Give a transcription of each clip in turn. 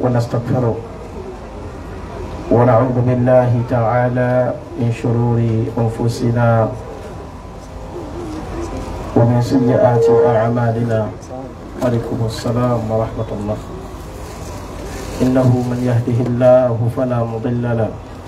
ونستغفره ونعوذ بالله تعالى من شرور أنفسنا ومن سيئات أعمالنا عليكم السلام ورحمة الله إنه من يهده الله فلا مضل له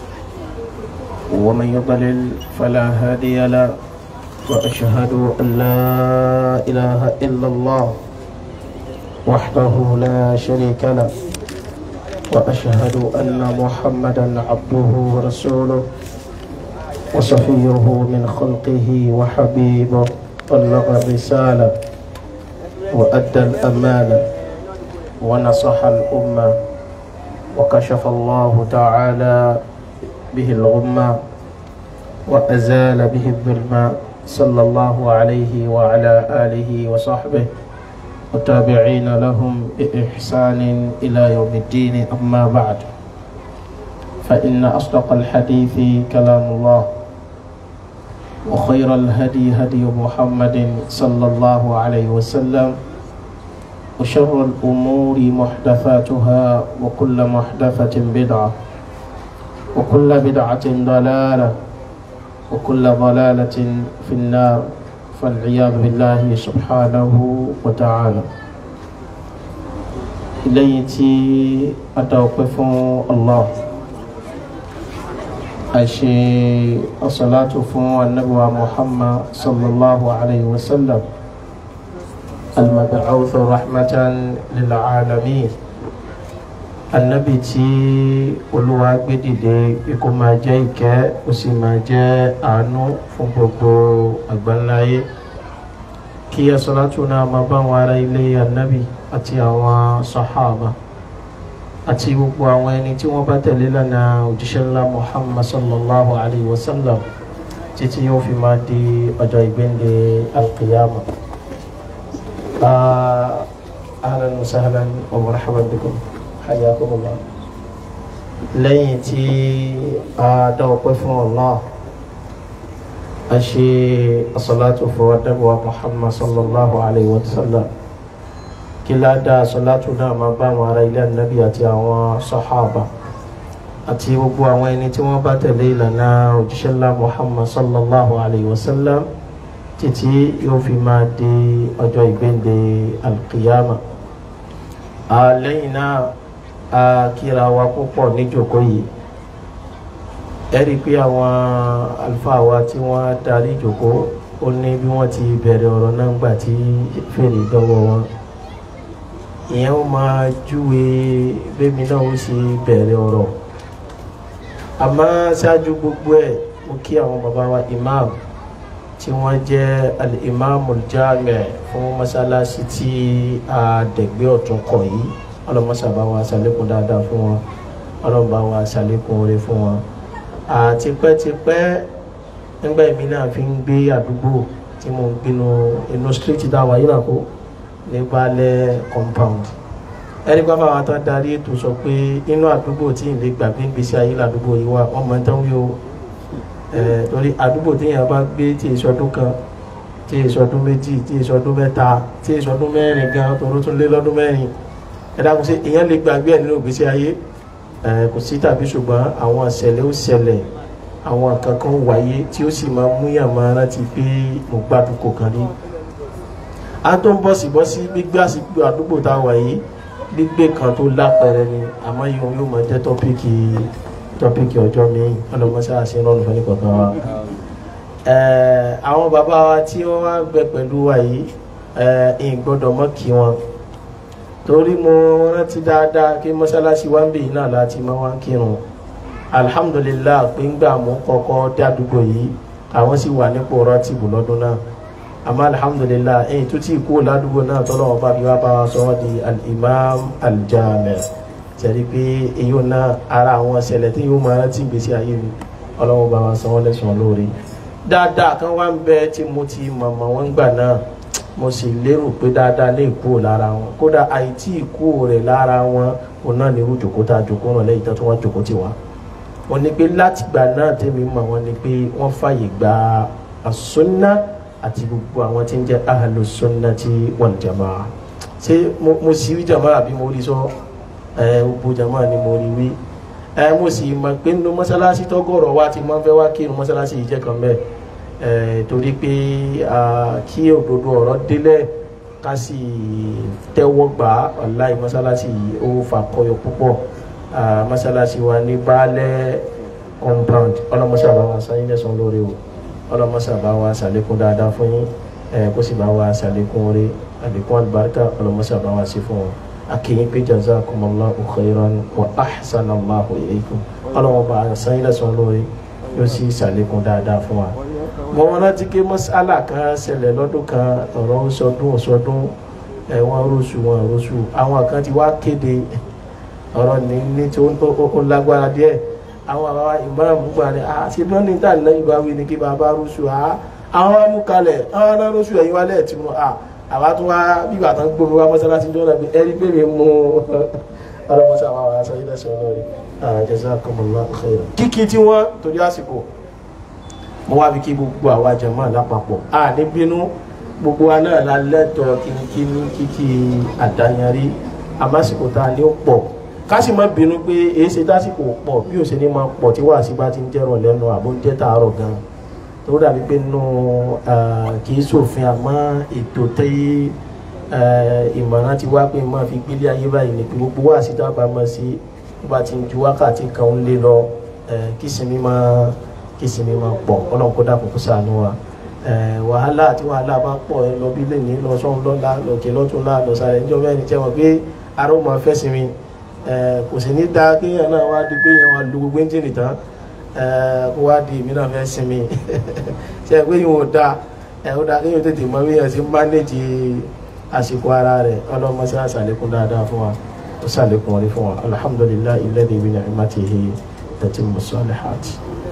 ومن يضلل فلا هادي له وأشهد أن لا إله إلا الله وحده لا شريك له وأشهد أن محمدا عبده ورسوله وصفيه من خلقه وحبيبه بلغ الرسالة وأدى الأمانة ونصح الأمة وكشف الله تعالى به الغمة وأزال به الظلمة صلى الله عليه وعلى آله وصحبه والتابعين لهم بإحسان إلى يوم الدين أما بعد فإن أصدق الحديث كلام الله وخير الهدي هدي محمد صلى الله عليه وسلم وشر الأمور محدثاتها وكل محدثة بدعة وكل بدعة ضلالة وكل ضلالة في النار فالعياذ بالله سبحانه وتعالى إليتي أتوقف الله أشي الصلاة فو النبوة محمد صلى الله عليه وسلم المبعوث رحمة للعالمين anabi tí olúwa gbé dìde ikú máa jẹ́ ìkẹ́ ó sì máa jẹ́ àánú fún gbogbo àgbáńláyé kí asọ́látù náà máa bá àwọn ará ilé anabi àti àwọn sahaba àti gbogbo àwọn ẹni tí wọ́n bá tẹ̀lé lánàá òjíṣẹ́ ńlá muhammad sallallahu alayhi wa sallam títí yóò fi máa di ọjọ́ ìgbéǹde alqiyama. ahlan wa sahlan wa marhaban bikum hayakumullah lẹ́yìn tí a dá ọpẹ́ fún Allah a ṣe asalatu fún adábọ̀wá muhammad sallallahu alayhi wa sallam kí ládà asalatu náà máa bá àwọn ará ilé ànábì àti àwọn sahaba àti gbogbo àwọn ẹni tí wọ́n bá tẹ̀lé ìlànà òjíṣẹ́ ńlá muhammad sallallahu alayhi wa sallam títí yóò fi máa di ọjọ́ ìgbéǹde alqiyama lẹ́yìn náà a kíra wa púpọ̀ níjòkó yìí ẹ rí i pé àwọn àlùfáà wa tí wọ́n darí ìjòkó ó ní bí wọ́n ti bẹ̀rẹ̀ ọ̀rọ̀ náà gbà tí fèrè dọ́wọ́ wọn ìyẹn ó máa júwe bẹ́mi náà ó sì bẹ̀rẹ̀ ọ̀rọ̀ àmọ́ ṣáájú gbogbo ẹ̀ mo kí àwọn bàbá wa imam tí wọ́n jẹ́ al-imam al-jami' fún mọ́sálásí tí a dẹ̀gbẹ́ ọ̀tún kọ̀ yìí ọlọmọsà bá wa ṣàlékún dáadáa fún wọn ọlọmọ bá wa ṣàlékún oore fún wọn àtipẹ́tipẹ́ nígbà èmi náà fi ń gbé àdúgbò tí mo ń gbénu inú street dáwà yìí náà kó ní balẹ̀ compound ẹni bá bá wa tán darí ètò sọ pé inú àdúgbò tí ìlẹ̀ gbàgbé ń gbèsè ayé làdúgbò yìí wà wọ́n máa ń tán wí o torí àdúgbò téèyàn bá gbé tí èso ọdún kan tí èso ọdún méjì tí èso ọdún mẹ́ta tí èso ọdún mẹ́rin gan toró tún lé lọ́dún mẹ́rin ẹ̀dàkùn sí èèyàn lè gbàgbé ẹ̀ nínú ìgbésí ayé kò sí tàbí ṣùgbọ́n àwọn ìṣẹ̀lẹ̀ ó ṣẹlẹ̀ àwọn kankan wáyé tí ó sì máa mú yàn máa rántí pé mo gbádùn kò kàn rí. a tó ń bọ̀sì bọ́sí gbígbé àsìkò àdúgbò tá a wà yìí gbígbé kan tó lápẹẹrẹ ni àmọ́ yóò yóò máa jẹ́ tọ́píìkì tọ́píìkì ọjọ́ mi ọlọ́mọṣẹ́ àṣẹ rọrùn fún ẹnìkọ̀ọ̀kan wa. àwọn bàbá wa tí wọ́n wá gbẹ pẹ̀lú wa yìí ìgbọ́dọ̀ mọ́ kí wọn torí mo rántí dáadáa kí mọ́ṣáláṣí wa ń bè náà láti máa wá kírun alhamdulillah pé ńgbà mú kọ́kọ́ dé àdúgbò yìí àwọn sì wà nípò rọ́tìbù lọ́dún náà àmọ́ alhamdulillah ẹ̀yìn tó ti kú ládùúgbò náà tọ́lọ́ wọn bá fi wá bá wa sọ wọ́n di al-imam al-jami' tẹ̀lé pé èyí náà ara àwọn ṣẹlẹ̀ tí yóò máa rántí gbèsè ayé mi ọlọ́wọ́ bá wa sọ wọ́n lẹ́sùn lóore dáadáa kan wá ń bẹ tí mo ti mọ̀mọ́ wọn gbà náà mo sì lérò pé dáadáa lè kúrò lára wọn kódà àìtí ìkúrò rẹ̀ lára wọn òun náà ní irú jòkó tá a jòkó ràn lẹ́yìn tó tún wá jòkó tì wá wọ́n ní pé látìgbà náà tèmi mọ̀ wọ́n ní pé wọ́n fàyè gba àsúnná àti gbogbo àwọn tí ń jẹ́ ahlu sunnati wal jamaa ṣé mo sì rí jamaa àbí mo rí sọ ẹ gbogbo jama ni mo rí wí ẹ mo sì mọ̀ pé nínú mọ́sálásí tọ́gọ̀rọ̀ wa ti máa ń fẹ́ wá kírun mọ́sálásí yìí jẹ́ kan bẹ́ẹ̀ ẹ torí pé kí òdodo ọ̀rọ̀ délẹ̀ ká sì tẹ́wọ́ gbà á ọ̀la mọ́sálásí yìí ó fàkọyọ púpọ̀ mọ́sálásí wa ní baálẹ̀ compound ọlọ́mọṣẹ́ àbá wa sáyé lẹ́sàn lórí o ọlọ́mọṣẹ́ àbá wa ṣàlékún dáadáa fún yín kó sì bá wa ṣàlékún orí àlékún àlùbáríkà ọlọ́mọṣẹ́ àbá wa sí fún wọn akínyìn pé jazakumullahu khairan wa ahsanallahu ilaykum ọlọ́wọ́n bá sáyé lẹ́sàn lórí yóò sì ṣàlékún dáadáa fún wa. mo wọn rántí pé mọ́sálà kan ṣẹlẹ̀ lọ́dún kan ọ̀rọ̀ sọdún sọdún ẹ̀wọ̀n rọ́ṣù wọn rọ́ṣù àwọn kan ti wá kéde ọ̀rọ̀ ní ní tí ó lágbára díẹ̀ àwọn àbá ìmáàmù gbà ní àti bí wọ́n ní tà nílẹ̀ ìgbà wí ni kí bàbá rúṣù á àwọn amúkalẹ̀ àwọn náà rúṣù ẹ̀yìn wálẹ̀ tí wọ́n à àbá tún wá bíbà tán gbómi wá mọ́sálásí jọ́nà bí ẹni pé mi mú ọlọ́mọsá àwọn àwọn aṣọ ilẹ̀ sọ lórí jazakumullahu khairan. kíkí tí wọ́n torí àsìkò mo wá fi kí gbogbo àwa jàmáà lápapọ̀ à ní bínú gbogbo wa náà la lẹ́tọ̀ọ́ kíkí kíkí àdáyanrí àmásìkò tá a ní ó pọ̀ kásì má bínú pé èyí ṣe dásìkò pọ̀ bí ó ṣe ní máa pọ̀ tí wàásù bá ti ń jẹ́rọ̀ lẹ́nu àbó ń jẹ́ tààrọ̀ gan-an tó dàbí pé nínú kì í ṣòfin àmọ́ ètò tẹ́ ìmọ̀ràn ti wá pé máa fi gbélé ayé báyìí ni pé gbogbo wàásù tá a bá mọ̀ sí tó bá ti ń ju wákàtí kan ń lé lọ kí sinmi máa kí sinmi máa pọ̀ ọlọ́run kó dàpọ̀ kó ṣàánú wa wàhálà àti wàhálà bá pọ̀ ẹ lọ bí lè ní lọ sọ́run lọ́la lọ́kẹ́ lọ́tún lá lọ́sàrẹ̀ níjọ́ mẹ́rin jẹ́ wọn pé ará ó máa fẹ́ sinmi kò sì ní da kéèyàn náà wá di pé èèyàn wá lu gbogbo ẹ́ńjìnì tán kó wá di èmi náà fẹ́ sinmi ṣe pé yìí ò da ó da kéèyàn tètè mọ bí èèyàn ti ń mánéjì àsìkò ara rẹ̀ ọlọ́mọ sí àṣàlékún dáadáa fún wa ó ṣàlékún orí fún wa alhamdulillahi alladhi bi ni'matihi tatimmu salihati.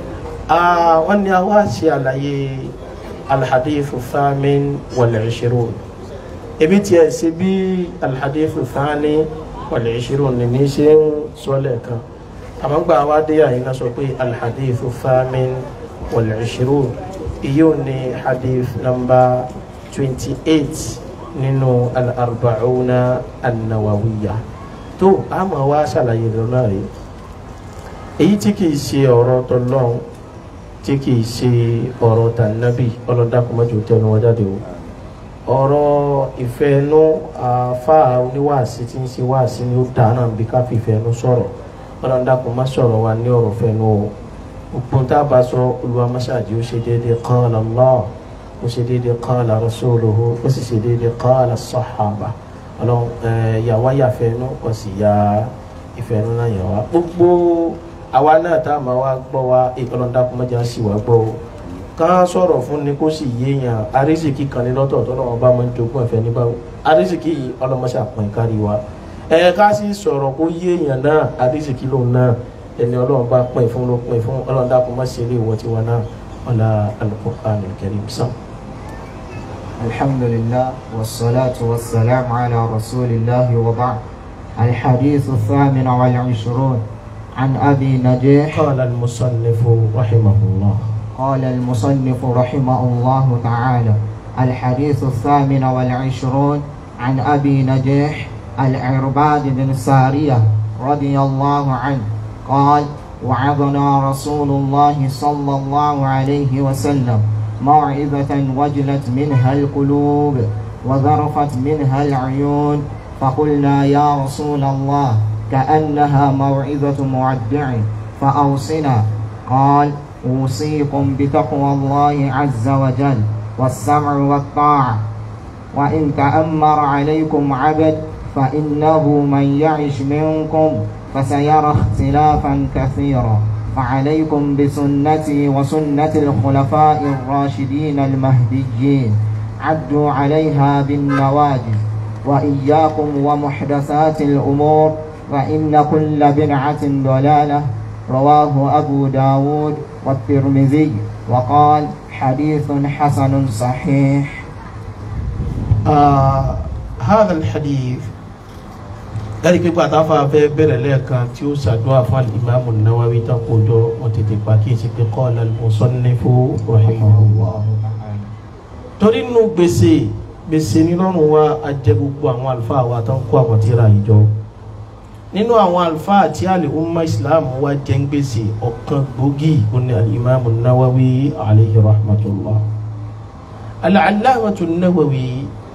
wọ́n ní a wá ṣe àlàyé alhadithu thamin wal ishirun ebi tiẹ̀ ṣe bí alhadithu thani wàlẹ̀ ìṣirò ní ní ṣe ń sọ́lẹ̀ kan àmọ́gbà wa dé àyíká sọ pé alhadithu famin wàlẹ̀ ìṣirò iye ní hadith namba twenty eight nínú al-arba'una an-nawawiyya tó a máa wá ṣàlàyé lọ́nà rẹ̀ èyí tí kìí ṣe ọ̀rọ̀ tọ́lọ́hún tí kìí ṣe ọ̀rọ̀ tànàbì ọlọ́dàkùnmọ́jọ tẹnu wọn jáde o ọ̀rọ̀ ìfẹ́nu àfa oníwàásí tí ń ṣe wàásí ni ó dáná bí ká fi ìfẹ́nu sọ̀rọ̀ ọlọ́dàkùn má sọ̀rọ̀ wa ní ọ̀rọ̀ fẹ́nu o òpin tá a bá sọ olúwa mọ́ṣáàjì ó ṣe déédéé qala Allah ó ṣe déédéé qala rasuluhu ó sì ṣe déédéé qala sahaba ọlọ́run yàwá yàfẹ́nu ó sì ya ìfẹ́nu náà yà wá gbogbo àwa náà tá a máa wá gbọ́ wa ọlọ́dàkùn mọ́jà sì wá gbọ́ o ká sọ̀rọ̀ fún ni kó sì yéèyàn arísìkí kan ní lọ́tọ̀ tó náà bá máa ń jogún ẹ̀fẹ́ ní báwo arísìkí yìí ọlọ́mọṣẹ́ àpọ̀n kárí wa ẹ ká sì sọ̀rọ̀ kó yéèyàn náà arísìkí lòun náà ẹni ọlọ́run bá pín fún ló pín fún ọlọ́run dákun má ṣe ilé ìwọ tiwa náà ọ̀la al-Qur'anul Karim sàn. الحمد لله والصلاة والسلام على رسول الله وبعد الحديث الثامن والعشرون عن أبي نجيح قال المصنف رحمه الله قال المصنف رحمه الله تعالى الحديث الثامن والعشرون عن أبي نجيح العرباد بن سارية رضي الله عنه قال وعظنا رسول الله صلى الله عليه وسلم موعظة وجلت منها القلوب وذرفت منها العيون فقلنا يا رسول الله كأنها موعظة مودع فأوصنا قال أوصيكم بتقوى الله عز وجل والسمع والطاعة وإن تأمر عليكم عبد فإنه من يعش منكم فسيرى اختلافا كثيرا فعليكم بسنتي وسنة الخلفاء الراشدين المهديين عدوا عليها بالنواجذ وإياكم ومحدثات الأمور فإن كل بدعة ضلالة رواه أبو داود والترمذي وقال حديث حسن صحيح آه هذا الحديث láti pé pàtàkì fẹ́ bẹ̀rẹ̀ lẹ́ẹ̀kan tí ó ṣàdúrà fún alimami Nawawi tán kó jọ wọn tètè pàkíyèsí pé qala al-musannifu rahimahullah. torí nínú gbèsè gbèsè nírọ̀rùn wa a jẹ gbogbo àwọn àlùfáà wa tán kó àwọn tíra yìí jọ nínú àwọn àlùfáà tí àlè umma islam wa jẹ́ ń gbèsè ọ̀kan gbòógì oní alimami nawawi alayhi rahmatullah al-allamatu nawawi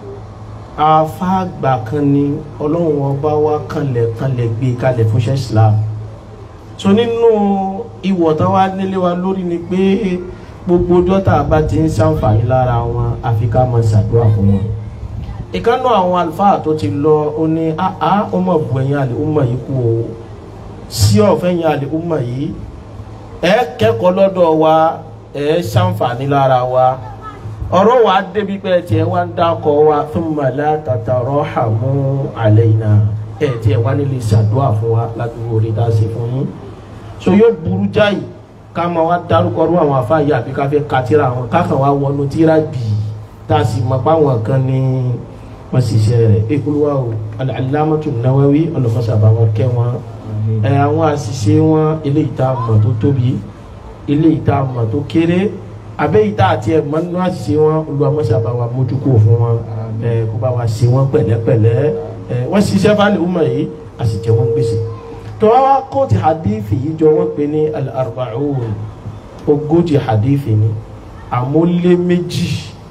àfáàgbà kan ní ọlọ́run ọba wa kanlẹ̀ kanlẹ̀ gbé kalẹ̀ fúnṣẹ́ islam so nínú ìwọ̀ tán wá nílé wa lórí ni pé gbogbo dọ́tà bá ti ń ṣàǹfààní lára wọn àfi ká máa ṣàdúrà fún wọn ìkànnù àwọn àlùfáà tó ti lọ ó ní àá ó mọ̀ bu ẹ̀yìn àlè ọmọ yìí kú o sí ọ̀fẹ́ yẹn àlè ọmọ yìí ẹ kẹ́kọ̀ọ́ lọ́dọ̀ wa ẹ ṣàǹfààní lára wa ọ̀rọ̀ wa débi pé tiẹ̀ wá ń dákọ̀ wa thumma la tatarhamu alayna ẹ̀ tiẹ̀ wá nílé ṣàdúrà fún wa ládùúgbò orí tá a ṣe fún yín so yóò burú jáì ká máa wá dárúkọ rú àwọn afáàyè àbí ká fẹ́ katira àwọn kákan wá wọnú tíra bìí tá a sì mọ̀ pé àwọn kan ní wọ́n ṣiṣẹ́ rẹ̀ ekuluwa o al-allamatu nawawi ọlọ́mọṣà bá wọn kẹ́ wọn ẹ àwọn àṣìṣe wọn eléyìí tá a mọ̀ tó tóbi eléyìí tá a mọ̀ tó kéré abẹ́yìí tá a tiẹ̀ mọ̀ nínú àṣìṣe wọn olùwàmọ̀ṣà bá wa mójú kó fún wọn ẹ kó bá wa ṣe wọn pẹ̀lẹ́pẹ̀lẹ́ ẹ wọ́n ṣiṣẹ́ fáwọn ọmọ yìí a sì jẹ́ wọn gbèsè tó wá kóòtù hadithi yìí jọ wọ́n pè ní al-arba'un ogójì hadithi ni àmọ́ méjì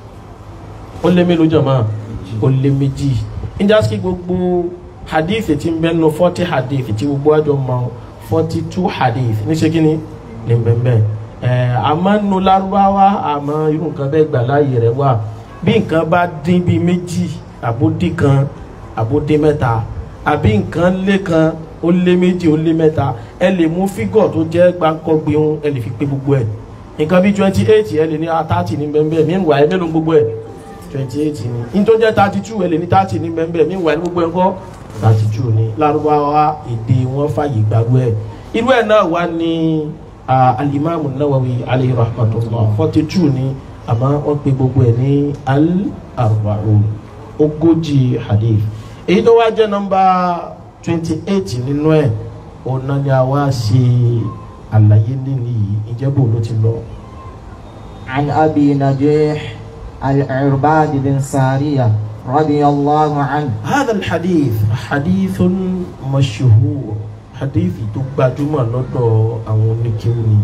ó lé mélòó jọ̀mọ́ ó lé méjì níjàsí gbogbo hadith tí ń bẹ nù forty hadith tí gbogbo àjọ mọ forty two hadith ní ṣé kíni ní bẹ́ẹ̀ ẹ̀ àmọ́ nù lárúbáwá àmọ́ irú nǹkan bẹ́ẹ̀ gbà láàyè rẹ̀ wà bí nǹkan bá dín bíi méjì àbódì kan àbódì mẹ́ta àbí nǹkan lé kan ó lé méjì ó lé mẹ́ta ẹ lè mú fígọ̀ tó jẹ́ gbáǹkọ́gbé ẹ lè fi pé gbogbo ẹ̀ nǹkan bíi twenty eight ẹ lè ní thirty ní bẹ́ẹ̀ bẹ́ẹ̀ mí wà ẹ mélòó gbogbo ẹ̀ twenty eight ni ní tó jẹ́ thirty two ẹ lè ní thirty ní bẹ́ẹ̀ mi wà ní gbogbo ẹ̀ kọ́ thirty two ni lárúbáwá èdè wọn fàyè gbàgbó ẹ̀ irú ẹ̀ náà wà ní alimami nawawi alayhi rahmatullah forty two ni àmọ́ wọ́n pe gbogbo ẹ̀ ní al-arba'un ogójì hadith èyí tó wá jẹ́ nọ́mbà twenty eight nínú ẹ̀ ọ̀nà ni a wá ṣe àlàyé nínú yìí ìjẹ́bù ló ti lọ. عن أبي نجيح العرباد بن سارية رضي الله عنه هذا الحديث حديث مشهور حديث تبجمع لدو أو نكيوني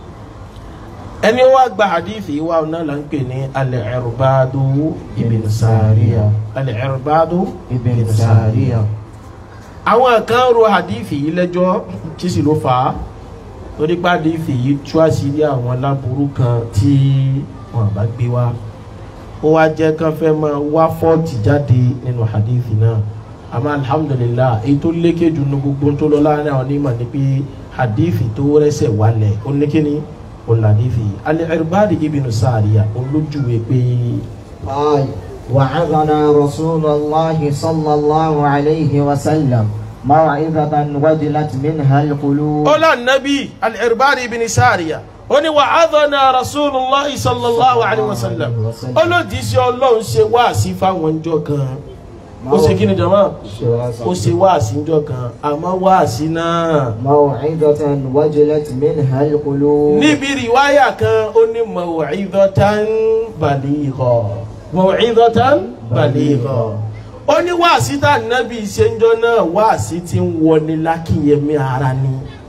ẹni wá gba hadithi wa ọ̀nà là ń pè ní al-Irbadu ibn Sariya al-Irbadu ابن سارية àwọn kan ro hadithi yìí lẹ́jọ́ tí sì ló fà á torí pé hadithi yìí tú àṣírí àwọn aláburú kan tí wọn bá gbé wá ó wá jẹ́ kán fẹ́ máa wá fọ́ọ̀tì jáde nínú hadithi náà àmọ́ alhamdulillah èyí tó lékè jù ní gbogbo tó lọ láàrin àwọn onímọ̀ ni pé hadithi tó rẹ́sẹ̀ wálẹ̀ ó ní kíni ó là hadithi al-Irbad ibn Sariya olójúwe pé قال وعظنا رسول الله صلى الله عليه وسلم موعظة وجلت منها القلوب ó là nàbí al-Irbad ibn Sariya ó ní wa'adhana rasulullah sallallahu alayhi wa sallam olódìsí ọlọ́run ṣe wáàsí fáwọn ọjọ́ kan ó ṣe kí ni jama ó ṣe wáàsí ọjọ́ kan àmọ́ wáàsí náà موعظة وجلت منها القلوب níbi rìwáyà kan ó ní maw'idhatan baligha maw'idhatan baligha ó ní wáàsí tá nàbí ìṣẹ́njọ́ náà wáàsí tí ń wọni lákìyẹmí ara ni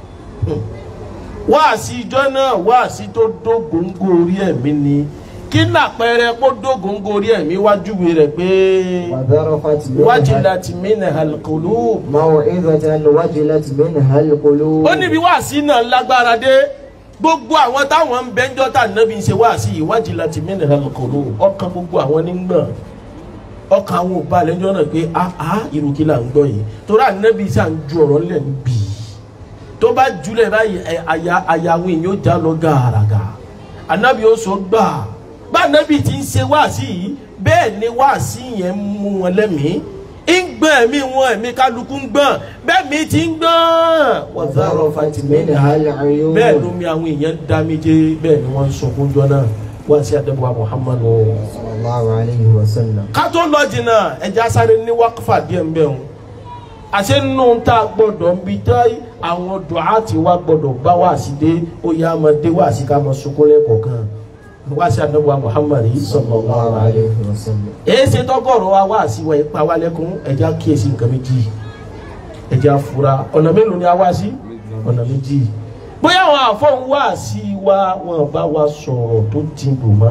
wáàsí ìjọ náà wáàsí tó dógóńgó orí ẹ̀mí ni kí nàpẹẹrẹ kó dógóńgó orí ẹ̀mí wájúwe rẹ̀ pé وذرفت منها wajilat minhal qulub موعظة وجلت منها القلوب ó níbi wáàsí náà lágbára dé gbogbo àwọn táwọn ń bẹ́ńjọ́ tà nábì ń ṣe wáàsí yìí wajilat minhal qulub ọkàn gbogbo àwọn nígbọ̀n ọkàn àwọn òbá lẹ́jọ́ náà pé áá ìrùkí là ń gbọ́ yìí torí ànábì sà ń ju ọ̀rọ̀ ńlẹ̀ níbí tó bá jùlẹ̀ báyìí ẹ, àyà àyà àwọn èèyàn ó já lọ gàràgà ànábì ó sọ gbà bá ànábì ti ń ṣe wáàsí yìí bẹ́ẹ̀ ni wáàsí yẹn ń mú wọn lẹ́mìí ń gbọ́n ẹ̀mí wọn ẹ̀mí kálukú ń gbọ́n bẹ́ẹ̀ mi ti ń gbọ́n wọ́n zárọ̀ وذرفت منها العيون bẹ́ẹ̀ ló mi àwọn èèyàn dá méje bẹ́ẹ̀ ni wọ́n ń sunkún jọ náà wọ́n sí àdébùwà Muhammadu صلى الله عليه وسلم ká tó lọ jìnnà ẹja sáré ní wákàfà díẹ̀ ń bẹ̀ wọn àṣẹ nínú tá a gbọ́dọ̀ ń bi tá àwọn dùhátì wa gbọ́dọ̀ bá wá sí dé ó yá máa dé wá sí ká máa sunkún lẹ́kọ̀ọ̀kan wá sí àdébùwà Muhammadu صلى sallallahu الله alaihi عليه وسلم èyí ṣe tọgọrọ wa wá sí wa ipa wa lẹ́kùn ẹja kíyèsí nǹkan méjì ẹ̀jẹ̀ afura ọ̀nà mélòó ni a wá sí ọ̀nà méjì bóyá àwọn àfọ̀hún wá sí wa wọn bá wa sọ̀rọ̀ tó dìbò mọ́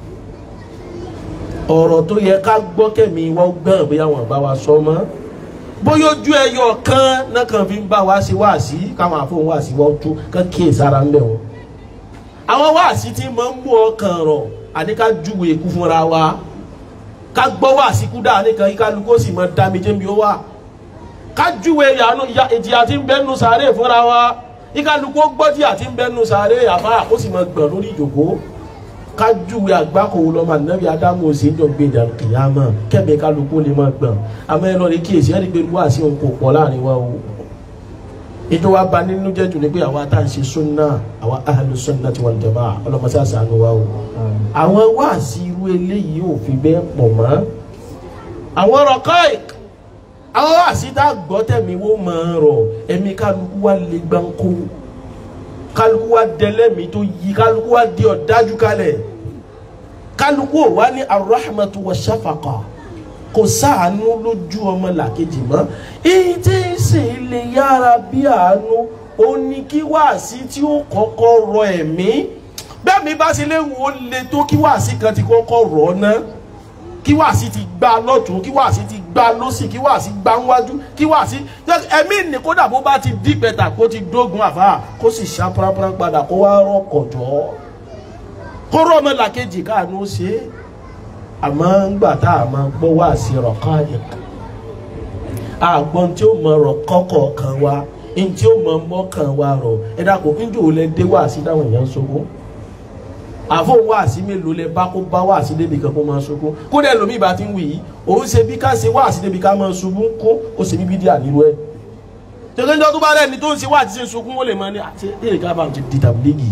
ọ̀rọ̀ tó yẹ ká gbọ́ kẹ́mi wọ́n gbọ́n bóyá wọn bá wa sọ mọ́ bóyá ojú ẹyọ kan náà kàn fi ń bá wa ṣe wáàsí káwọn àfọ̀hún wáàsí wọ́n tú kán kíyè sára ńbẹ̀ wọn. àwọn wáàsí tí máa ń mú ọkàn rọ̀ àní ká júwe ikú fúnra wa ká gbọ́ wáàsí kú dáa nìkan kí kálukú sì máa dá mi jẹ́ mi ó wà ká júwe ìjìyà tí ń bẹ́nu sàárè fúnra wa kí kálukú gbọ́ tí àti ń bẹ́nu sàárè àbá ó sì máa gbọ̀n lórí ìjòkó kájúwe àgbákò lọ́mọ ànábì ádámù òsèǹjọ gbèjà kìyàmọ̀ kẹ́mi kálukú lè máa gbọ̀n àmọ́ ẹ lọ́ọ́ rí kíyèsí ẹni pé wá sí òun kò pọ̀ láàrin wa o ètò wa ba nínú jẹ́ jù ní pé àwa tá à ń ṣe súnà àwa ahlu sunnati wal jamaa ọlọ́mọṣẹ́ àṣàánú wa o àwọn wáàsí irú eléyìí ò fi bẹ́ẹ̀ pọ̀ mọ́ àwọn rọ̀kọ́ìk àwọn wáàsí tá a gbọ́ tẹ̀mí wo máa rọ̀ ẹ̀mí kálukú wa lè gbáǹkó kálukú wa dẹlẹ́mí tó yí kálukú wa di ọ̀dájú kalẹ̀ kálukú ò wá ní arahmatu wa shafaqa kò sáànú lójú ọmọ làkejì mọ́ èyí tí ń sì lè yára bí àánú ó ní kí wáàsí tí ó kọ́kọ́ rọ ẹ̀mí bẹ́ẹ̀ mi bá ṣe léwu ó le tó kí wáàsí kan ti kọ́kọ́ rọ̀ ọ́ ná kí wáàsí ti gbá lọ́tún kí wáàsí ti gbá lọ́sì kí wáàsí gbá níwájú kí wáàsí ẹ̀mí ní kódà bó bá ti dí pẹ̀tà kó ti dógun àfà kó sì ṣá pàrápàrá padà kó wá rọkọ̀ jọ́ kó rọ́ ọmọ làkejì káàánú ó ṣe é àmọ́ ńgbà tá a máa gbọ́ wá sí rọ̀kọ́ àyẹ̀kọ́ àgbọn tí ó mọ rọ̀kọ́ kọ̀ọ̀kan wa ní tí ó mọ mọ́kàn wa rọ̀ ẹ dàpọ̀ níjọ́ ò lẹ dé wá sí táwọn èèyàn ń sọkún àfọ̀n wá sí mélòó lẹ bá kó bá wá sí débi kan kó máa sọkún kó dẹ̀ lómi ìbá ti ń wì yìí òun ṣe bí ká ṣe wá sí débi ká máa ṣubú kó ó ṣe bíbí díà nílùú ẹ̀ tẹ̀gbẹ́njọ́ tó bá rẹ̀ ni tó ń ṣe wá àti ṣe sọkún ó lè máa ní àti èrè ká bá ti di tàbílẹ́gì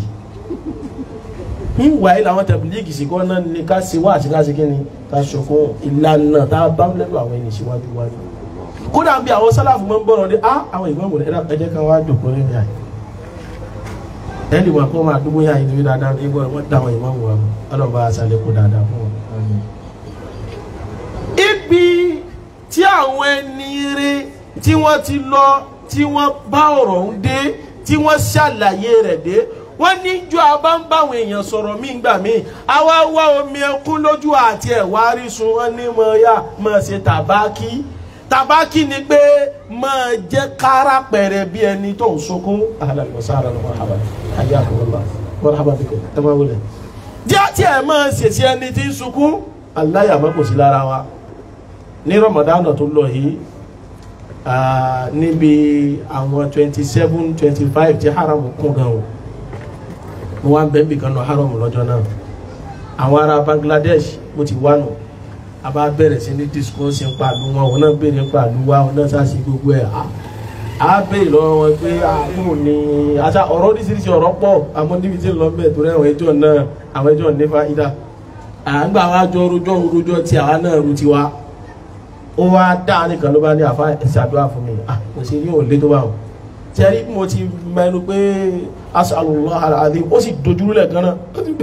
ìwà ilẹ̀ àwọn tẹ̀bílíìgì sí kọ́ náà ní ká ṣe wá àti ká ṣe kí ni ká ṣokún ìlànà tá a bá ń lẹ́nu àwọn ẹni síwájú wá ní. kódà bí àwọn sálàfù máa ń bọ̀rọ̀ dé á àwọn ìgbọ́n mọ̀lẹ́ ẹ̀dá ẹ̀jẹ̀ kan wá jòkó lẹ́nu yà ẹ̀ lè wà kó máa dúró yà yìí dáadáa ní ìgbọ́n wọ́n dá àwọn ìmọ̀ wọn ọlọ́ba àṣàlẹ̀ kó dáadáa fún wọn. ibi tí àwọn ẹni rí tí wọ́n ti lọ tí wọ́n bá ọ̀rọ̀ ń dé tí wọ́n ṣàlàyé rẹ̀ dé wọ́n ní jọ abá ń báwọn èèyàn sọ̀rọ̀ mí gbà mí àwa wá omi ẹkún lójú àti ẹ̀wá rísun wọn ní mọ ya mọ ṣe tàbákì tàbákì ni pé mọ jẹ́ kára pẹ̀rẹ̀ bí ẹni tó ń sunkún. ahlan wa sahlan wa marhaban hayyakumullah marhaban bikum ẹ máa wọlé. díẹ̀ tí ẹ máa ṣèṣe ẹni tí ń sunkún aláyàmọ́ kò sí lára wa ní rọmọdánù tó lọ yìí níbi àwọn twenty seven twenty five tí haramu kún gan o mo wá ń bẹ́ẹ̀ bìkan nù haram lọ́jọ́ náà àwọn ará Bangladesh mo ti wá nù a bá bẹ̀rẹ̀ sí ní discourse ń pàlú wọn òun náà béèrè ń pàlú wa òun náà sáà sí gbogbo ẹ̀ a béèrè lọ́wọ́ wọn pé àánú ni àṣà ọ̀rọ̀ oríṣiríṣi ọ̀rọ̀ pọ̀ àmọ́ níbi tí ń lọ bẹ́ẹ̀ torí àwọn ẹjọ́ náà àwọn ẹjọ́ nífa ìdá àgbà wa jọ rojọ́ rojọ́ tí àwa náà ru tiwa ó wá dá nìkan ló bá ní àfa ẹ̀sìn àdúrà fún mi kò sí ní òun lé tó bá wọn tẹ́rí mo ti mẹ́nu pé asàlùwà àdé ó sì dojúrú lẹ́ẹ̀kan náà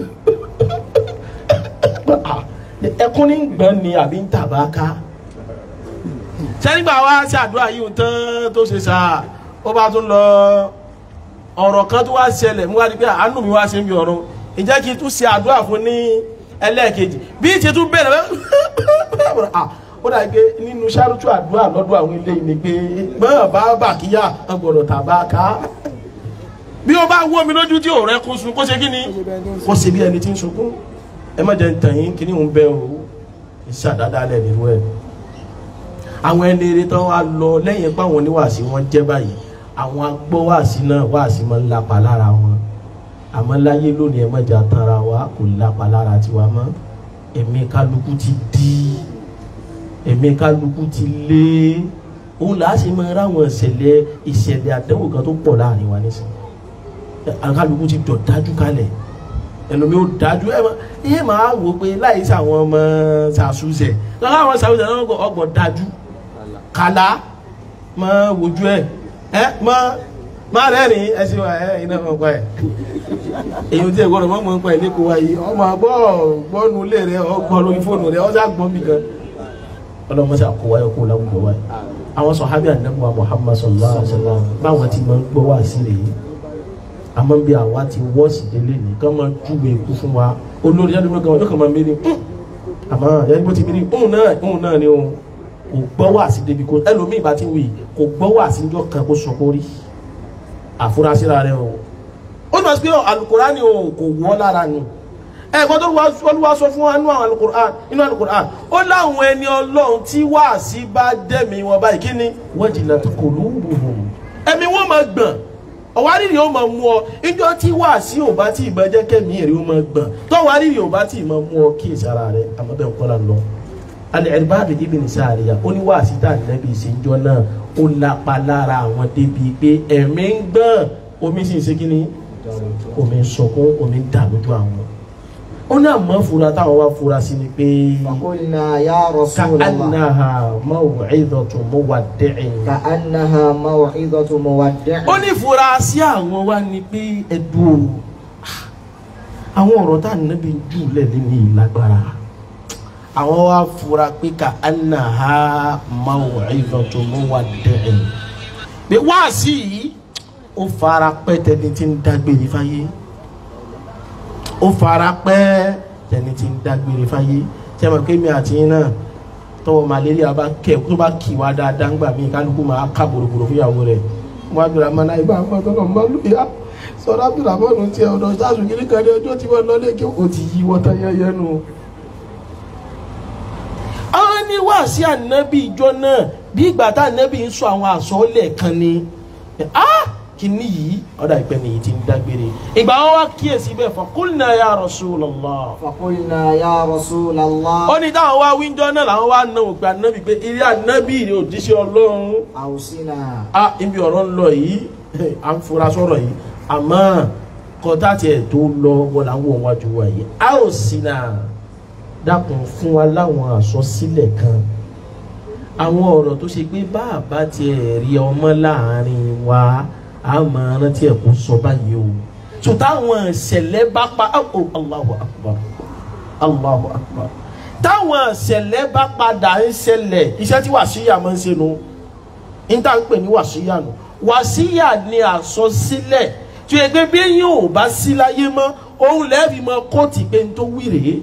ẹkún ní gbọ́n ni àbí ń tàbá ká sẹ́nígbà wá sí àdúrà yìí tán tó ṣe sá ó bá tún lọ ọ̀rọ̀ kan tó wá ṣẹlẹ̀ mú wá di pé àánú mi wá ṣe ń bí ọ̀run ìjẹ́ kí n tún ṣe àdúrà fún ní ẹlẹ́ẹ̀kejì bí ti tún bẹ̀rẹ̀ ó dà pé nínú sárótú àdúrà lọ́dọ̀ àwọn ilé ni pé gbọ́n bá bàkíyà ọgbọ̀dọ̀ tàbá ká bí ó bá wó mi lójú tí ò rẹ kó sun kó ṣe kí ni kó ṣe bí ẹni tí ń sunkún ẹ má jẹ́ tàn yín kí ni òun bẹ́ o ìṣàdáadáa lẹ̀ nínú ẹ̀ àwọn ẹni eré tán wá lọ lẹ́yìn pé àwọn oníwàásí wọn jẹ́ báyìí àwọn agbọ́wàásí náà wàásí máa ń lapa lára wọn àmọ́ láyé lónìí ẹ má jà tanra wa kò lapa lára tiwa mọ́ ẹ̀mí kálukú ti dí ẹ̀mí kálukú ti lé òun là á sì máa ráwọn ìṣẹ̀lẹ̀ ìṣẹ̀lẹ̀ àdánwò kan tó pọ̀ láàrin wa nísìnyí kálukú ti dọ̀ dájú kalẹ̀ ẹlòmí ó dájú ẹ ẹ máa wò pé láì sí àwọn ọmọ sàṣùṣẹ lọ́wọ́ àwọn sàṣùṣẹ náà ọgbọ̀n dájú kàlá máa wojú ẹ ẹ máa máa rẹ́rìn ẹ sì wà ẹ iná mọ̀ pa ẹ èyí tí ẹ gbọ́dọ̀ mọ̀ mọ̀ pa ẹ lẹ́kọ̀ọ́ wa yìí ọmọ àgbọ̀ gbọ́nu ilé rẹ ọgbọ́n lórí fóònù rẹ ọjà gbọ́n mi gan ọlọ́mọ sà kó wáyé kó láwùjọ wáyé àwọn sọ̀hábí ànábùwà Muhammad sallallahu alaihi wasallam báwọn ti máa ń gbọ́ wá sí rèé àmọ́ bí àwa ti wọ́ọ̀sì délé ní kán máa júwe ikú fún wa olórí ẹni gbọ́ngàn wọn yóò kàn máa mérí àmọ́ ẹni bó ti mérí òun náà òun náà ni òun kò gbọ́ wá sí débi kó ẹlòmíì bá ti wì kò gbọ́ wá sí níjọ́ kan kó sọ kó rí àfúrásíra rẹ o ó ní wọ́n sọ pé alukurani o kò wọ́ lára ni ẹ̀kọ́ tó Olúwa sọ fún wa nínú àwọn alukur'an nínú alukur'an ó láwọn ẹni ọlọ́run tí wáàsí bá dẹ̀mí wọn báyìí kí ni wajilat qulubuhum ẹ̀mí wọn máa gbọ̀n ọ̀wárìrì ó máa mú ọ ìjọ tí wáàsí ò bá tí ì máa jẹ́ kẹ́mi èrè ó máa gbọ̀n tọ́wárìrì ò bá tí ì máa mú ọ kí èsì ara rẹ àmọ́ bẹ́ẹ̀ kọ́ la lọ. Al-Irbad ibn Sariya ó ní wáàsí tá ànábì ìṣèjọ náà ó lápá lára àwọn débi pé ẹ̀mí ń gbọ̀n omi sì ń ṣe kí ni omi ń sọkún omi ń dà lójú àwọn ó ní àmọ́ fura táwọn wá fura sí ni pé فقلنا يا رسول الله ka'annaha maw'idatu muwaddi'in. كأنها موعظة مودع ó ní fura sí àwọn wá ni pé ẹ̀dùn o àwọn ọ̀rọ̀ tá à ń nábi jù lẹ́lẹ́ ní ìlágbára àwọn wá fura pé ka'annaha maw'idatu muwaddi'in. pé wáàsí yìí ó fara pẹ́ tẹni tí ń dágbére fáyé ó fara pẹ́ tẹni tí ń dágbére fáyé tí a mọ̀ pé mi àti yín náà tọwọ́ malaria bá kẹ̀ tó bá kì wá dáadáa ńgbà míì kálukú máa ká bòròbòrò fúyàwó rẹ̀ wọ́n á bẹ̀rẹ̀ àmọ́ náà ibà àpá tọ́lọ̀ mbà lóya sọ̀rọ̀ abdulhamid ti ọ̀dọ̀ sáàsù kìíní kan ní ọjọ́ tí wọ́n lọ lé kí o ti yí wọ́tá yẹ́yẹ́ nu. àwọn ní wàásí ànábì ìjọ náà bí ìgbà tá ànábì ń sọ àwọn àsọ̀ọ́lẹ̀ kan ni ah kìíní yìí ọ̀dà ìpẹ́ nìyí ti ń dágbére ìgbà wọn wá kíyèsí bẹ́ẹ̀ fọ qulna ya Rasulullah فقلنا يا رسول الله ó ní táwọn wá wíńjọ náà làwọn wá náà òpè ànábì pé ilé ànábì rè òjíṣẹ́ ọlọ́run أوصنا a ibi ọ̀rọ̀ ń lọ yìí à ń fura sọ̀rọ̀ yìí àmọ́ kọ́tà tiẹ̀ tó lọ wọ́n là ń wọ̀ wájú wa yìí a ò sí náà dákun fún wa láwọn àsọsílẹ̀ kan àwọn ọ̀rọ̀ tó ṣe pé bàbá tiẹ̀ rí ọmọ láàrin wa a máa rántí ẹ̀ kó sọ báyìí o tó táwọn ìṣẹ̀lẹ̀ bá pa oh, Allahu Akbar Allahu Akbar táwọn ìṣẹ̀lẹ̀ bá padà ń ṣẹlẹ̀ iṣẹ́ tí wàásíyà máa ń ṣe nu níta ń pè ní wàásíyà nù wàásíyà ni àsọsílẹ̀ tí o gbé bí yín ò bá sí láyé mọ́ òun lẹ́ẹ̀fì mọ kóòtù pé n tó wí rèé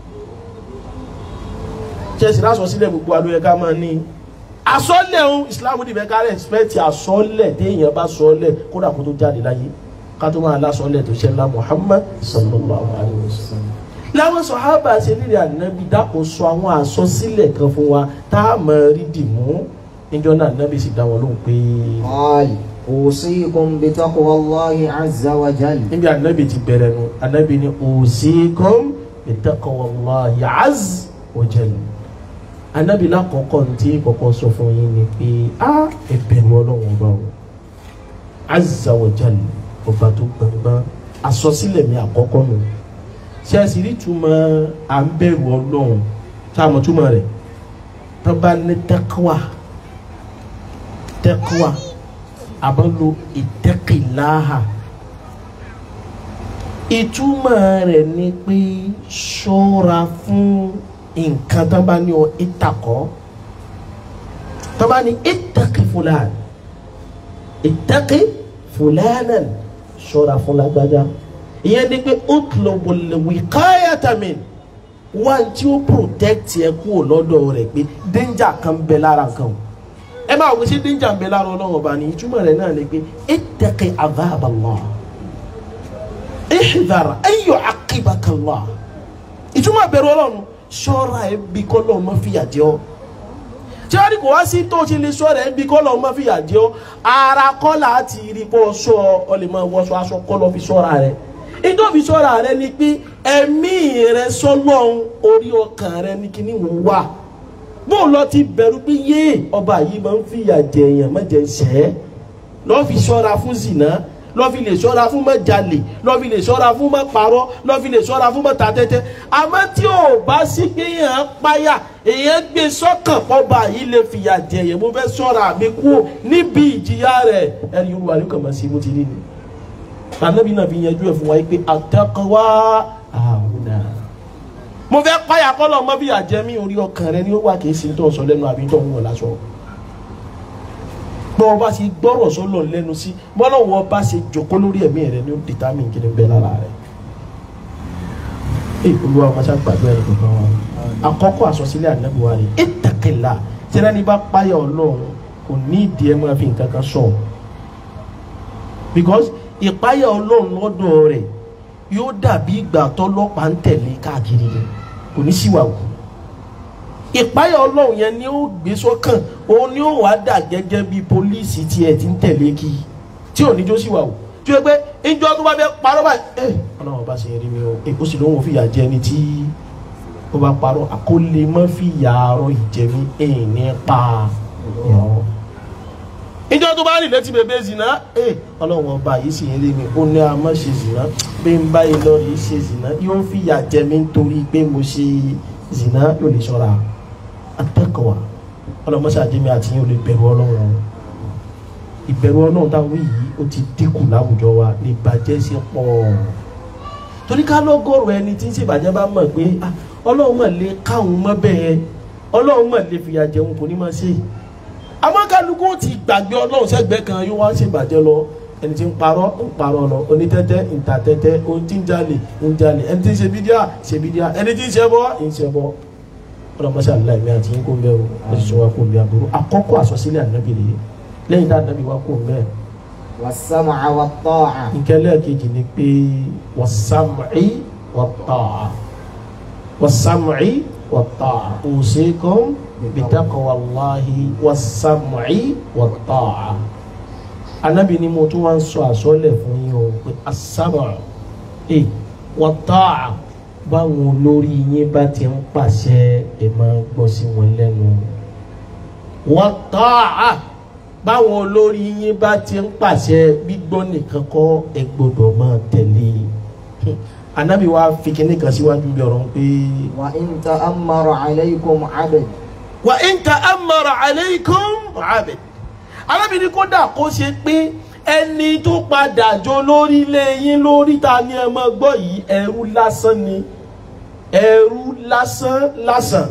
chelsea lásọsílẹ̀ gbogbo alóyè ká máa ní àsọlẹ̀ ohun islam dìbẹ̀ ká rẹ̀spẹ̀tì àsọlẹ̀ téèyàn bá sọlẹ̀ kódà kó tó jáde láyé ká tó máa lásọlẹ̀ tó ṣẹlá muhammad sallallahu alayhi wa sallam láwọn sọ̀hábà ṣe nílẹ̀ ànábì dákun sọ àwọn àsọsílẹ̀ kan fún wa tá a máa rí dìmú níjọ́ náà ànábì sì dá wọn lóhùn pé قال أوصيكم بتقوى الله عز وجل níbi ànábì ti bẹ̀rẹ̀ nu ànábì ni usikum bittaqwallahi azza wa jalla ànábì lákọ̀ọ́kọ́ tí kọ́kọ́ sọ fún yín ni pé a ẹ̀bẹ̀rù ọlọ́run ọba o azza wa jalla ọba tó gbọ̀ngbọ̀n àsọsílẹ̀ mi àkọ́kọ́ nù ṣe é sì rí túmọ̀ à ń bẹ̀rù ọlọ́run tá a mọ̀ túmọ̀ rẹ̀ tó bá ní taqwa taqwa àbálò ìtẹ́kìláhà ìtumọ̀ rẹ̀ ni pé ṣọ́ra fún nǹkan tó bá ní ọ ìtàkọ́ tó bá ní ìtẹ́kì fúlàn ìtẹ́kì fúlànà ṣọ́ra fún lágbájá ìyẹn ni pé utlubul wiqayata min wá tí ó protect ẹ kúrò lọ́dọ̀ rẹ̀ pé danger kan bẹ lára nǹkan o ẹ máa wò sí danger ń bẹ lára ọlọ́run ọba ní ìtumọ̀ rẹ̀ náà ni pé ittaqi adhab Allah ihdhar an yu'aqibaka Allah ìtumọ̀ bẹ̀rù ọlọ́run ṣọ́ra ẹ bí kọ́lọ́ ọmọ fìyà jẹ ọ́ tí wọ́n ní kò wá sí tó ṣe lè ṣọ́ra ẹ bí kọ́lọ́ ọmọ fìyà jẹ ọ́ ara kọ́là àti rí bọ́ ṣọ́ ọ lè máa wọṣọ aṣọ kọ́lọ́ fi ṣọ́ra rẹ ìtòfi ṣọ́ra rẹ ni pé ẹ̀mí rẹ sọ́lọ́run orí ọkàn rẹ ní kíní wò wà bó lọ ti bẹ̀rù pé yé ọba yìí máa ń fìyà jẹ èèyàn má jẹ ṣẹ́ lọ́ fi ṣọ́ra fún zìnà lọ́ fi lè ṣọ́ra fún má jalè lọ́ fi lè ṣọ́ra fún má parọ́ lọ́ fi lè ṣọ́ra fún má ta tẹ́tẹ́ àmọ́ tí ò bá sí pé èèyàn páyà èèyàn gbé sọ́kàn pọ́ba yìí lè fìyà jẹ èèyàn mo fẹ́ ṣọ́ra mi kú níbi ìjìyà rẹ̀ ẹni yorùbá ló kàn máa ṣe bó ti rí ni ànábì náà fi yanjú ẹ̀ fún wa pé àtẹ́kọ̀wá àwùnà mo fẹ́ páyà kọ́lọ̀ mọ́ bí àjẹmí orí ọkàn rẹ ni ó wà kì í sí tó sọ lẹ́nu àbí tó ń wọ̀ lásọ bọ́ ọ bá ṣe gbọ́rọ̀ sọ́lọ̀ lẹ́nu sí bọ́lá wọ́n bá ṣe jòkó lórí ẹ̀mí rẹ ní ó determine kí ni bẹ́ẹ̀ lára rẹ. ẹ olúwa wọn ṣáà gbàgbé ẹni kankan wa àkọ́kọ́ àsọsílẹ̀ ànábì wa rè ittaqilla tẹ́lẹ̀ ní bá páyà ọlọ́run kò ní ìdí ẹ máa fi nǹkan kan sọ because ìpáyà ọlọ́run lọ́dọ̀ rẹ̀ yóò dàbí ìgbà tọ́lọ́pàá ń tẹ̀lé káàkiri rẹ̀ kò ní síwáwù ìpáyà ọlọ́run yẹn ni ó gbé sọ́kàn òun ni ó wàá dà gẹ́gẹ́ bí pólíìsì tí ẹ ti ń tẹ̀lé kí tí ò ní jó síwáwù tí ó yẹ pé ìjọ tó bá fẹ́ parọ́ báyìí ẹ ọlọ́run bá ṣe rí mi o ẹ ó sì lóun fìyà jẹ ẹni tí ó bá parọ́ àkólé mọ́ fìyà arọ ìjẹ̀mí ẹ̀ ní pa ìrọ̀ ìjọ tó bá rìn létí bèbè zina ẹ ọlọ́run ọba yìí sì ń rí mi ó ní a má ṣe zina bí n bá yìí lọ rí ṣe zina yóò fìyà jẹ mí nítorí pé mo ṣe zina yóò lè ṣọ́ra atẹ́kọ̀ọ́ ọlọ́mọṣẹ́ àjẹmí àti yín ò lè bẹ̀rù ọlọ́run ìbẹ̀rù ọlọ́run táwọn yìí ó ti dínkù láwùjọ wa ní ìbàjẹ́ sí pọ̀ torí ká lọ́gọ́rùn ẹni tí ń ṣèbàjẹ́ bá mọ̀ pé ah, ọlọ́run mọ̀ lè káwọn mọ́ bẹ́ẹ̀ ọlọ́run mọ̀ lè fìyà jẹun kò ní máa ṣe àmọ́ kálukú ti gbàgbé ọlọ́run sẹ́gbẹ́ kan yóò wá ṣèbàjẹ́ lọ ẹni tí ń parọ́ ń parọ́ lọ onítẹ́tẹ́ ń ta tẹ́tẹ́ ohun tí ń jalè ń jalè ẹni tí ń ṣe bídíà ṣe bídíà ẹni tí ń ṣe bọ́ ń ṣe bọ́ ọlọmọṣẹ aláìmí àti yín kó ń bẹ o oṣù wa kó ń bẹ aburú àkọ́kọ́ àsọsílẹ̀ ànábì rèé lẹ́yìn tá ànábì wa kó ń bẹ. والسمع والطاعة nkẹlẹ kejì ni pé wasam'i wat-ta'a wasam'i wat-ta'a usikum bitaqwallahi wasam'i wat-ta'a ànábì ni mo tún wá ń sọ àsọlẹ̀ fún yín o pé as-sam'u ẹ wat-ta'a báwọn olórí yín bá ti ń pàṣẹ ẹ máa gbọ́ sí wọn lẹ́nu wọ́n tọ́ à báwọn olórí yín bá ti ń pàṣẹ gbígbọ́ nìkan kọ́ ẹ gbọ́dọ̀ máa tẹ̀lé anabi wa fi kíní kan síwájú bí ọ̀rọ̀ pé. وإن تأمر عليكم عبد wa in ta'ammara alaykum abid anabi ni kódà kó ṣe pé ẹni tó padà jó lórí ilé yín lórí ta ni ẹ máa gbọ́ yìí ẹrú lásán ni ẹrú lásán lásán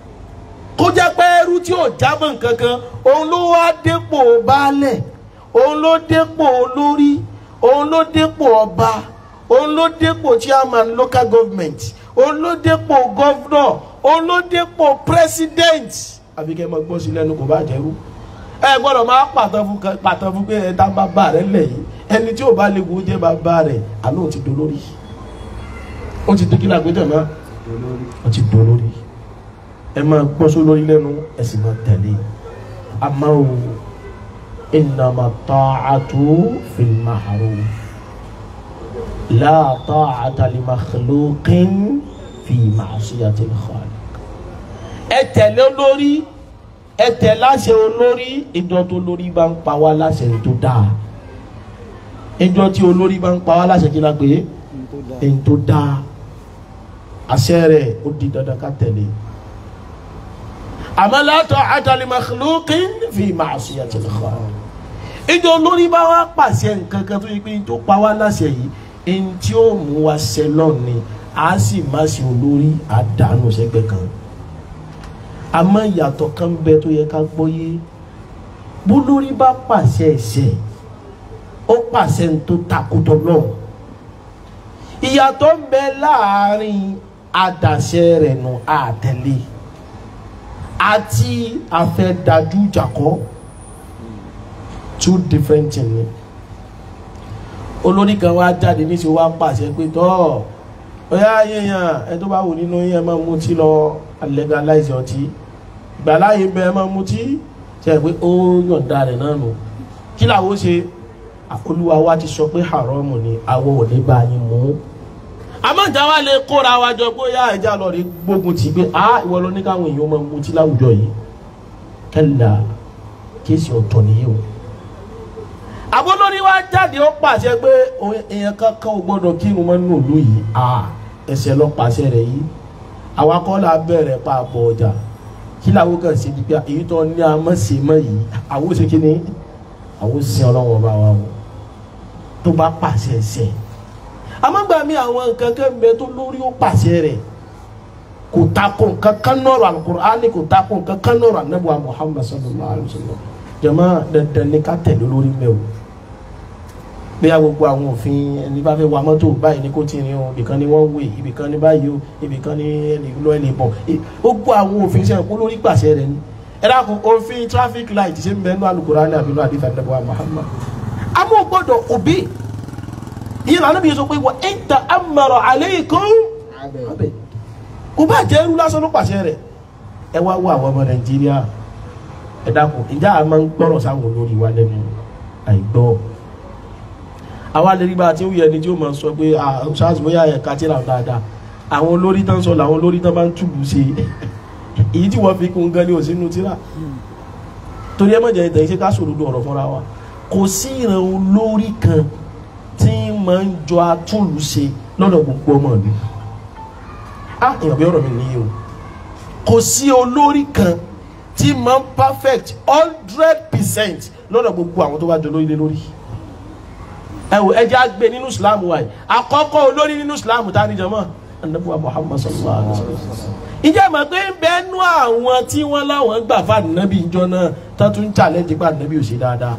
kó jẹ́ pé ẹrú tí ò jámọ́ nǹkan kan òun ló wá dépò baálẹ̀ òun ló dépò olórí òun ló dépò ọba òun ló dépò chairman local government òun ló dépò governor òun ló dépò president àbí kẹ́ ẹ máa gbọ́ sí lẹ́nu kò bá jẹ́rú ẹ gbọ́dọ̀ máa pàtàn fún kan- pàtàn fún pé ẹ dá bàbá rẹ lẹ̀ yìí ẹni tí ò bá lè wo jẹ́ bàbá rẹ̀ àná ò ti dolórí ó ti dókítà àgbéjọ náà ó ti dolórí ẹ máa gbọ́ só lórí lẹ́nu ẹ sì máa tẹ̀lé àmọ́ o innama ta'atu fil ma'ruf la ta'ata li makhluqin fi ma'siyatil khaliq ẹ tẹ̀lé olórí ẹ tẹ̀ láṣẹ olórí ìjọ tó lórí bá ń pa wá láṣẹ tó dáa ìjọ tí olórí bá ń pa wá láṣẹ kí la pé èyí tó dáa àṣẹ rẹ̀ ó di dandan ká tẹ̀lé àmọ́ la ta'ata li makhluqin fi ma'siyatil khaliq ìjọ olórí bá wá pàṣẹ nǹkan kan tó yẹ pé tó pa wá láṣẹ yìí ẹni tí ó mú wa ṣẹ lọ́ọ̀ni á sì má ṣe olórí àdánù sẹ́gbẹ̀ẹ́ kan àmọ́ ìyàtọ̀ kan bẹ tó yẹ ká gbọ́yé bólórí bá pàṣẹ ẹ̀ṣẹ̀ ó pàṣẹ ní tó takùtọ̀ náà ìyàtọ̀ ń bẹ láàrin àdàṣẹ rẹ̀ nù àtẹ̀lé àti àfẹ́dájú jàkọ́ two different things ni olórí kan wá jáde níṣẹ́ wá pàṣẹ pé tọ́ ọ̀yá yẹ̀yàn ẹ tó bá wù nínú yẹn máa mutí lọ legalize ọtí ìgbàláyé bẹ ẹ máa mutí ṣe pé ó yọ̀ǹda rẹ̀ náà nù kí làwọn ṣe olúwa wa ti sọ pé haram ni àwọn ò ní bá yín mú àmọ́ ìjà wa lè kóra wa jọ pé yá ẹja lọ rí gbógun tì pé a ìwọ ló ní káwọn èèyàn máa mutí láwùjọ yìí kẹlà kéèsì ọ̀tọ̀ nìyí o àbólórí wa jáde ó pàṣẹ pé èèyàn kankan ò gbọdọ̀ kírun mọ́ nínú ìlú yìí a ẹsẹ̀ lọ pàṣẹ rẹ̀ yìí àwa kọ́ la bẹ̀rẹ̀ pa àbọ̀ ọjà kí làwọn kan ṣe nígbà èyí tó ní amọ̀sẹ̀mọ̀ yìí àwọn ṣe kí ni àwọn sin ọlọ́wọ́n bá wa o tó bá pàṣẹ ẹsẹ̀ àmọ́gbà mi àwọn nǹkan kan bẹ tó lórí ó pàṣẹ rẹ̀ kò takò nǹkan kan nọ̀rọ̀ Al-Qur'ani kò takò nǹkan kan nọ̀rọ̀ Ànábì wa Muhammad sallallahu alayhi wa sallam jọmọ dandan ní ká tẹ̀lé olórí mẹ́ o bí a gbogbo àwọn òfin ẹni bá fẹ́ wa mọ́tò báyìí ní kò tí ní o ibìkan ni wọ́n wé ibìkan ní báyìí o ibìkan ní ẹni lọ ẹni bọ̀ ó gbọ́ àwọn òfin sẹ́yìn kó lórí pàṣẹ rẹ̀ ni ẹ dákun òfin traffic light ṣe ń bẹ nínú Al-Qur'ani àbí nínú àdìsá nàbọ̀ Muhammad àmọ́ gbọ́dọ̀ òbí yìí lànà bí yẹn sọ pé wọ́n ń ta amara alaykum عبد kò bá jẹ́ irú lásán ló pàṣẹ rẹ̀ ẹ wá wá àwọn ọmọ Nàìjíríà ẹ dákun ìjà a máa ń gbọ́rọ̀ sáwọn olórí wa lẹ́nu àìgbọ́ àwa lè rí bá a ti ń wuyẹ ni tí ó máa sọ pé ṣáàṣì bóyá ẹ̀ka tí ra dáadáa àwọn olórí tán sọ làwọn olórí tán máa ń túbù ṣe èyí tí wọ́n fi kún gan ni ò sínú tíra torí ẹ mọ̀jẹ̀ ìtàn iṣẹ́ ká sòdodo ọ̀rọ̀ fúnra wa kò sí ìran olórí kan tí máa ń jọ atúlùṣe lọ́dọ̀ gbogbo ọmọ ìlú ah èèyàn bí ọ̀rọ̀ mi nìyí o kò sí olórí kan tí máa ń perfect hundred percent lọ́dọ̀ gbogbo àwọn tó bá jọ lórí lé lórí ẹ wò ẹjẹ àgbẹ nínú islam wa yìí àkọ́kọ́ olórí nínú islam tá a níjọ mọ́ anabuwa muhammad sallallahu alaihi wa sallam ìjẹ́ mọ̀ pé ń bẹ́ẹ̀ nú àwọn tí wọ́n láwọn gbà fún ànábì ìjọ náà tó tún ń challenge pé ànábì ò ṣe dáadáa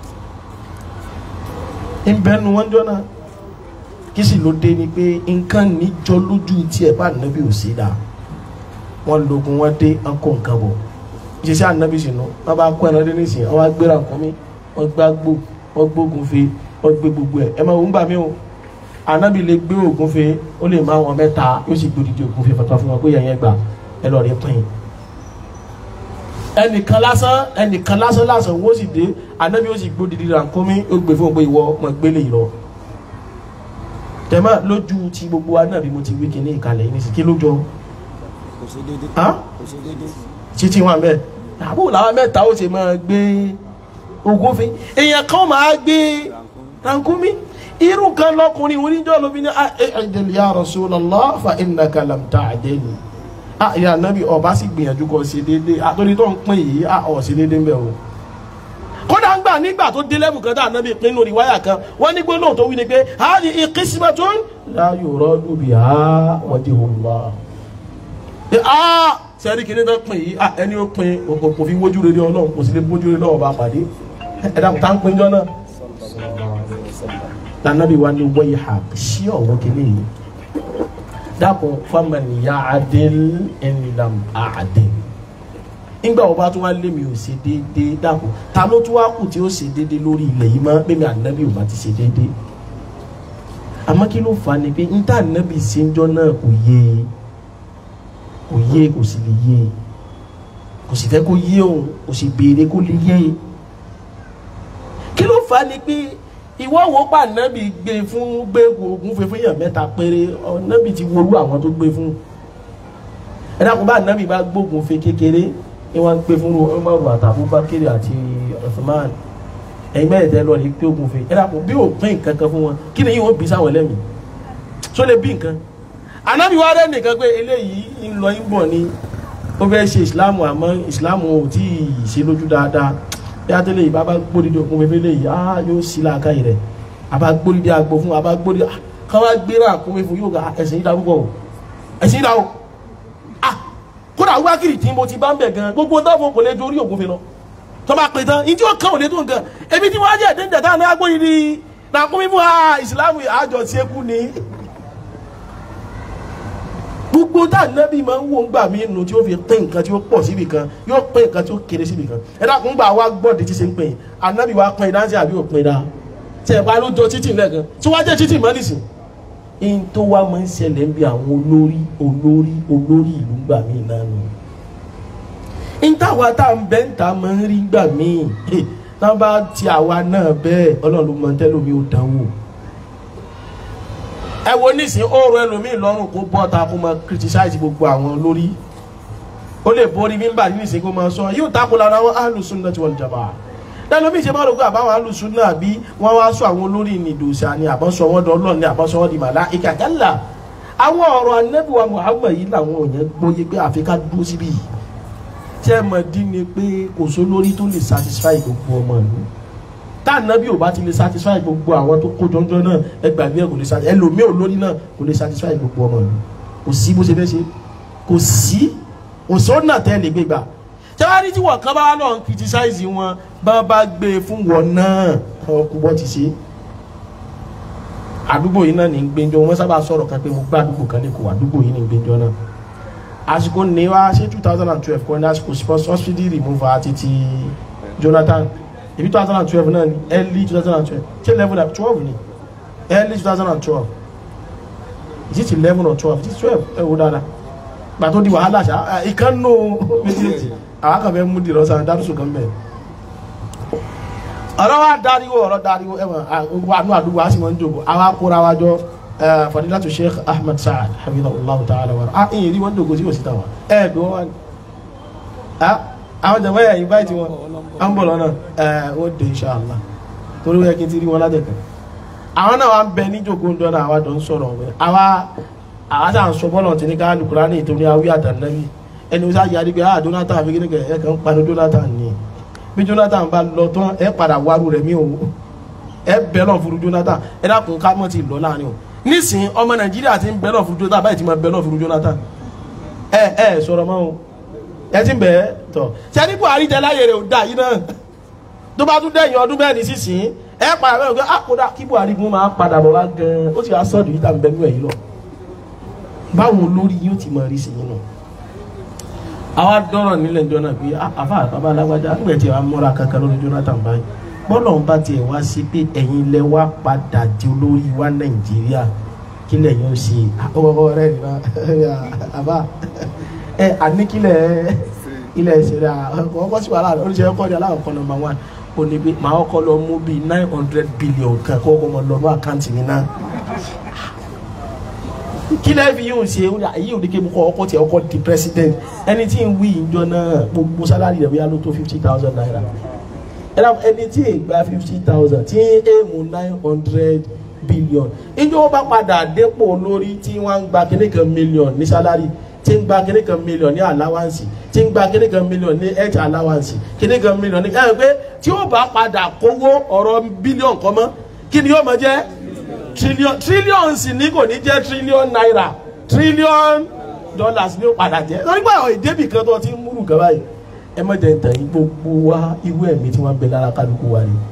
ń bẹ́ẹ̀ nú wọn jọ náà kí sì ló dé ni pé nǹkan níjọ lójú tiẹ̀ bá ànábì ò ṣe dáa wọ́n lógun wọ́n dé wọ́n kó nǹkan bọ̀ ìṣesí ànábì sínú wọ́n bá kó ẹran dé nísìnyí wọ́n wá gbéra nǹkan mi wọ́n gbá gbó wọ́n gbógun fe wọ́n gbé gbogbo ẹ̀ ẹ máa ń gbà mí o anabi lè gbé ògùn fe ó lè máa wọn mẹ́ta yóò sì gbódìdí ògùn fe fata fún wọn pé yẹn yẹn gbà ẹ lọ rí pín ẹnìkan lásán ẹnìkan lásán lásán wọ́n sì dé anabi ó sì gbódìdí rànkómi ó gbé fún un pé ìwọ ọmọ gbélé yìí lọ tẹ̀mọ́ lójú ti gbogbo wa náà bí mo ti wí kíní ìkàlẹ̀ yìí nísìkí lójó kò ṣe déédé Hàn? kò ṣe déédé títí wọn bẹ́ẹ̀ àbúrò làwọn mẹ́ta ó ṣe máa gbé ògùn fe èèyàn kan máa gbé rankumi irú kan lọkùnrin oníjọ́ lóbi ní ẹ̀ẹ́dẹ̀lì ya Rasulullah fa innaka lam ta'dil ah ìyá nàbí ọba sì gbìyànjú kó ṣe déédéé àtòrí tó ń pín yìí ah ọ̀ ṣe déédéé ń bẹ̀ o kódà ń gbà nígbà tó dé lẹ́bù kan tá ànábì pín lórí wáyà kan wọ́n ní gbólóhùn tó wí ni pé hadhihi qismatun la yuradu biha wajhullah ẹ ah sẹ́rí kìíní tó pín yìí ah ẹni ó pín kò kò fi wójú rere ọlọ́run kò sì lè bójú rere ọba pàdé ẹ dàpọ̀ tá ń pín jọ náà lànàbí wa ni wọ́yì ha sí ọ̀wọ́ kìíní yìí dàpọ̀ faman ya'dil in lam a'dil nígbà wo bá tún wá lé mi ò ṣe déédéé dàpọ̀ ta ló tún wá kù tí ó ṣe déédéé lórí ilẹ̀ yìí mọ́ pé mi ànábì ò bá ti ṣe déédéé àmọ́ kí ló fà á ni pé n ta ànábì ṣe ń jọ náà kò yé e kò yé kò sì lè yé kò sì fẹ́ kó yé òun kò sì béèrè kó lè yé kí ló fà á ni pé ìwọ wo pa nábì gbé fún gbé oògùn fún fún èèyàn mẹ́ta péré nábì ti wolú àwọn tó gbé fún ẹ dákun bá nábì bá gbógun fún kékeré ni wọ́n ń gbé fún Umaru àtàbú Bakiri àti Uthman ẹ̀yin bẹ́ẹ̀ tẹ́ lọ ní pé oògùn fún ẹ dákun bí ò pín nǹkan kan fún wọn kí ni yóò bí sáwọn ẹlẹ́mìí tó lè bí nǹkan anabi wa rẹ nìkan pé eléyìí ń lọ ń bọ̀ ni ó fẹ́ ṣe ìsìláàmù àmọ́ ìsìláàmù ò tí ì ṣe lójú dáadáa bí a tẹ́lẹ̀ ìbá bá gbódìdí òkun fẹ́fẹ́ lè yá yóò sí láàká yìí rẹ̀ àbá gbódìdí àgbo fún àbá gbódìdí ká wá gbéra àkúnmí fún yóò ga ẹ̀sìn ìdá púpọ̀ o ẹ̀sìn ìdá o ah kódà wákìrì tí mo ti bá ń bẹ̀ gan gbogbo dáfọ̀ kò lè ju orí òkun fi lọ tó bá pè tán ìdí òkan ò lè tó nǹkan ebi tí wọ́n á jẹ́ ẹ̀dẹ́gbẹ̀ táwọn náà gbódìdí àkúnmí fún ìsìláàmù àjọ tí ekú ni gbogbo tá ànábì máa ń wò ń gbà mí nù tí ó fi pín nǹkan tí ó pọ̀ síbi kan yóò pín nǹkan tí ó kéré síbi kan ẹ dákun gbà wá gbọ́dọ̀ tí ṣe ń pín ànábì wá pín dáńsì àbí òpin dá tí ẹ̀ bá ló jọ títì lẹ́ẹ̀kan tí wọ́n á jẹ́ títì mọ́ nìsín. in tó wá máa ń ṣẹlẹ̀ ń bí àwọn olórí olórí olórí ìlú gbà mí náà nù. in táwa tá à ń bẹ́ ń ta máa ń rí gbà mí tá bá ti àwa náà bẹ́ẹ̀ ọlọ́run mọ̀ tẹ́lómi ò dánwò ẹ wo nísìnyí ọ̀rọ̀ ẹlòmíì lọ́rùn kó bọ́ ta kó máa criticize gbogbo àwọn lórí ó lè borí mímbà nísìnyí kó máa sọ yóò tako lára àwọn ahlus-sunnah wal jamā'ah lẹ́lòmíì ṣe máa rò pé àbáwọn ahlus-sunnah àbí wọ́n wá sọ àwọn olórí nìdòsà ni àbọ̀sọ wọn dọ́lọ́ ni àbọ̀sọ wọn di màláíkà kálá àwọn ọ̀rọ̀ Ànábì wa Muhammad yìí làwọn òyìn gbóyè pé àfi ká dúró síbí yìí tí ẹ mọ̀ dín ni pé kò sólórí tó lè satisfy gbogbo ọmọ ìlú tànàbí ò bá ti lè satisfy gbogbo àwọn tó kó jọjọ náà ẹgbàgbé ẹ kò lè satisfy ẹlòmíì olórí náà kò lè satisfy gbogbo ọmọ ìlú kò sí bó ṣe fẹ́ ṣe kò sí òṣòwò náà tẹ́ lè gbégbà tẹ́wárí tí wọ́n kán bá lọ ń criticize wọn bá bá gbé e fún wọn náà ọkùnrin bọ́ ti ṣe àdúgbò yìí náà ní gbẹjọ wọn sábà sọ̀rọ̀ kan pé mo gbá àdúgbò kan lẹ́kọ̀ọ́ àdúgbò yìí ní gbẹjọ náà àsìkò ní wá ṣé two thousand and twelve kọ́ ní àsìkò subsidy removal àti ti Jonathan ibi two thousand and twelve náà ni early two thousand and twelve ṣé eleven and twelve ni early two thousand and twelve is it eleven or twelve it is twelve ẹ wo dáadáa gbà tó di wàhálà ṣá ìkànnù méjèèjì àwọn kan fẹ́ mú di lọ́sàn-án dárúsù kan bẹ́ẹ̀ ọ̀rọ̀ wa dariwo ọ̀rọ̀ dariwo ẹ̀wọ̀n àánú àdúgbò a sì máa ń jòkó àwa kóra wa jọ fadilatu sheikh ahmed saad hafidhahullah ta'ala wa ah ìyìn rí wọn jòkó sí òsì táwa ẹ bí wọn wà ní. àwọn jàmbá yà invite wọn à ń bọ̀ lọ́nà ẹ ó dé inshallah torí wọ́n yẹ kí n ti rí wọn látẹ̀kẹ́. àwọn náà wà ń bẹ ní jòkó ń dọ́nà àwa jọ ń sọ̀rọ̀ wọn àwa àwa sà ń sọ bọ́lọ̀ tí ní ká lùkúrá ní ìtòní awí àtàlẹ́bí ẹni wọ́n sá yarí pé ah Jonathan àbí kíni kẹ̀ ẹ̀ kàn ń panu Jonathan ni bí Jonathan bá lọ tán ẹ padà wárú rẹ̀ mí o ẹ bẹ́ẹ̀ lọ furu Jonathan ẹ dákun ká mọ̀ ti lọ láàrin o nísìnyí ọmọ Nàìjíríà ti ń bẹ́ẹ̀ lọ furu Jonathan báyìí ti máa bẹ́ẹ̀ lọ furu Jonathan ẹ ẹ sọ̀rọ̀ mọ́ o ẹ ti ń bẹ́ẹ̀ tọ̀ sẹ́ni Buhari tẹ láyé rẹ̀ ò dá yìí náà tó bá tún dẹ̀yìn ọdún bẹ́ẹ̀ ní sísìn ẹ padà bẹ́ẹ̀ gbé àkódà kí Buhari gun máa padà bọ̀ wá gan-an ó sì wá sọ́ọ̀dù yìí tàbí bẹ́ẹ̀ yìí lọ báwo lórí yóò ti máa rí sí yín náà àwa dọ́rọ̀ nílẹ̀ ìjọ náà pé àfa àbábá alágbájá nígbà tí wàá múra kankan lórí Jonathan báyìí bọ́lọ̀ ń bá tiẹ̀ wá sí pé ẹ̀yin lẹ wá padà di olórí wa Nàìjíríà kí lẹ́yìn ó ṣe ọwọ́ rẹ̀ nìyà àbá ẹ àníkílẹ̀ ilẹ̀ ìṣẹ̀lẹ̀ ọkọ̀ sí wàhálà oríṣiríṣi ọkọ̀ ní aláwọ̀ kan nọ́mbà one ó ní pé màá kọ́ lọ mú bíi nine hundred billion kan kó kọ́ mọ lọ mú àkáǹtì mi náà kí lẹ́ẹ̀ fi yóò ṣe èyí ò ní kí ọkọ̀ ọkọ̀ tí ọkọ̀ di president ẹni tí ń wí ìjọ náà gbogbo sálárì rẹ̀ bóyá ló tó fifty thousand naira ẹni tí ì gba fifty thousand tí ń èèmù nine hundred billion ìjọ wọn bá padà dépò lórí tí wọ́n ń gba kíní kan million ní sálárì tí ń gba kíní kan million ní allowance tí ń gba kíní kan million ní health allowance kíní kan million ní ẹ̀ pé tí ó bá padà kówó ọ̀rọ̀ billion kọ́ mọ́ kí ni yóò máa jẹ́ trillion trillions ní kò ní jẹ́ trillion naira trillion dollars ní ó padà jẹ́ lórí pé àwọn ìdébì kan tó ti ń múrù kan báyìí ẹ má jẹ́ ntàn yín gbogbo wa irú ẹ̀mí tí wọ́n bẹ lára kálukú wa ni.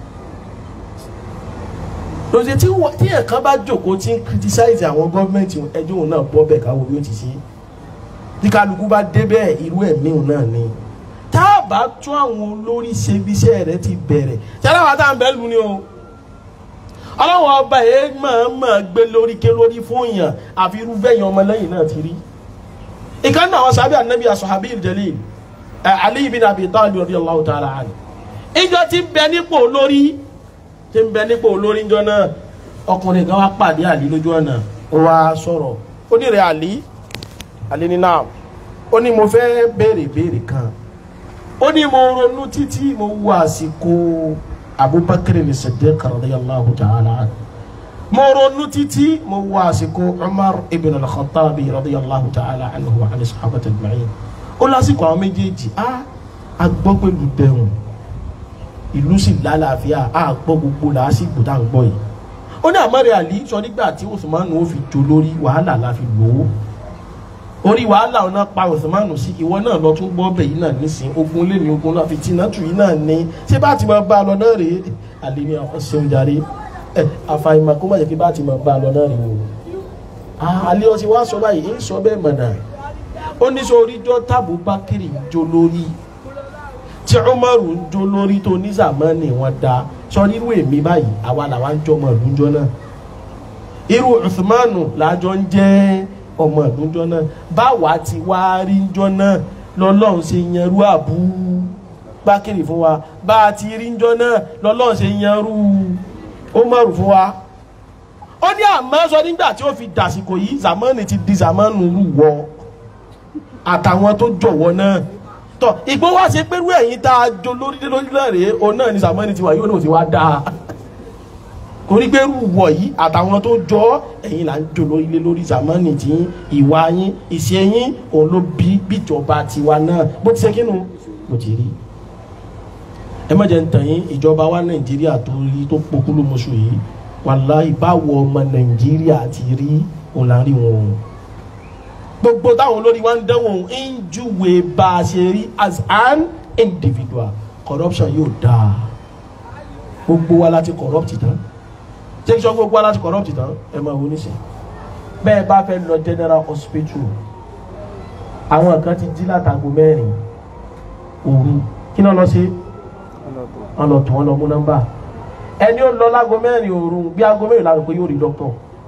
lọ́sẹ̀ tí tí ẹ̀kan bá jókòó tí ń criticize àwọn gọ́ọ̀mẹ̀ntì ẹjọ́ òun náà bọ́ bẹ̀ káwọ́ bí ó ti ṣe tí kálukú bá dé bẹ́ẹ̀ irú ẹ̀mí òun náà ni tá a bá tún àwọn olórí ṣe bí iṣẹ́ rẹ ti bẹ̀rẹ̀ tí aláwa tá à ń bẹ́ lu ni o ọlọ́wọ́ ọba yẹn máa máa gbé lórí ké lórí fún yàn àfi irúfẹ́ yẹn ọmọlẹ́yìn náà ti rí. ìkan náà àwọn sábẹ́ ànábì asọ̀hábí jalil Ali bin Abi Talib radiyallahu ta'ala anhu. ìjọ tí ń bẹ nípò olórí tí ń bẹ nípò olórí ńjọ náà ọkùnrin kan wá pàdé àlí lójú ọ̀nà ó wá sọ̀rọ̀ ó ní rẹ̀ àlí àlí ní náà ó ní mo fẹ́ béèrè béèrè kan ó ní mo ronú títí mo wo àsìkò abubakar ni siddiq radiyallahu ta'ala anhu mo ronú títí mo wo àsìkò umar ibn al-khattab radiyallahu ta'ala anhu wa ali sahabati ajma'in ó lásìkò àwọn méjèèjì a a gbọ́ pẹ̀lú bẹ̀rùn ìlú sì lálàáfíà a gbọ́ gbogbo làásìgbò tá à ń gbọ́ yìí ó ní àmọ́rẹ́ àlí sọ nígbà tí usman ó fi jó lórí wàhálà la fi lò ó orí wàhálà ọ̀nà pa Usmanu sí ìwọ náà lọ tún gbọ́ bẹ̀ yìí náà nísìn ogun lé ní ogun náà fi tìǹtù yìí náà ní ṣé bá ti máa bá a lọ náà rèé àlèmí ọ̀sẹ̀un jàre ẹ àfàìmọ̀ kó má jẹ́ kí bá ti máa bá a lọ náà rèé o. àlẹ́ ọtí wá sọ báyìí ń sọ bẹ́ẹ̀ mọ̀nà ó ní sọ oríjọ́ tábù bákìrì ń jó lórí tí Umaru ń jó lórí tó ní Zamani wọn da sọ nírú èmi báyìí àwa làwa ń jọmọ ìlú náà irú Usmanu làjọ ń jẹ́ ọmọ ìdúnjọ náà báwa ti wá rí njọ náà lọ́lọ́run ṣe yanrú àbú bákìrì fún wa bá a ti rí njọ náà lọ́lọ́run ṣe yanrú Umaru fún wa. ó ní àmọ́ sọ nígbà tí ó fi dàsìkò yìí Zamani ti di Zamani rú wọ àtàwọn tó jọ̀wọ́ náà tọ ìgbó wá ṣe pẹ̀lú ẹ̀yìn tá a jọ lórílẹ̀ lórílẹ̀ rèé òun náà ni Zamani ti wà yóò náà ti wá dáa torí pé rúwọ̀ yìí àtàwọn tó jọ ẹ̀yin là ń jò lórí ilé lórí zamani tí ìwà yín ìṣe yín òun ló bí bíjọba tiwa náà bó ti ṣe kínú bó ti rí ẹ má jẹ́ ń tàn yín ìjọba wa nàìjíríà tó rí tó pokúlù mọ́ṣú yìí wàláhì báwo ọmọ nàìjíríà ti rí òun là ń rí wọn o gbogbo táwọn olórí wa ń dánwò ń júwe bá a ṣe rí as an individual kò corruption yóò dáa gbogbo wa láti corrupt tán ṣé kí sọ gbogbo wa láti corrupt tán ẹ máa wo nísìnyí bẹ́ẹ̀ bá fẹ́ lọ general hospital àwọn kan ti jí látago mẹ́rin òru kí náà lọ sí wọn lọ tún wọn lọ mú nọ́mbà ẹni ó lọ lágo mẹ́rin òru bí aago mẹ́rin láti pé yóò rí dókítà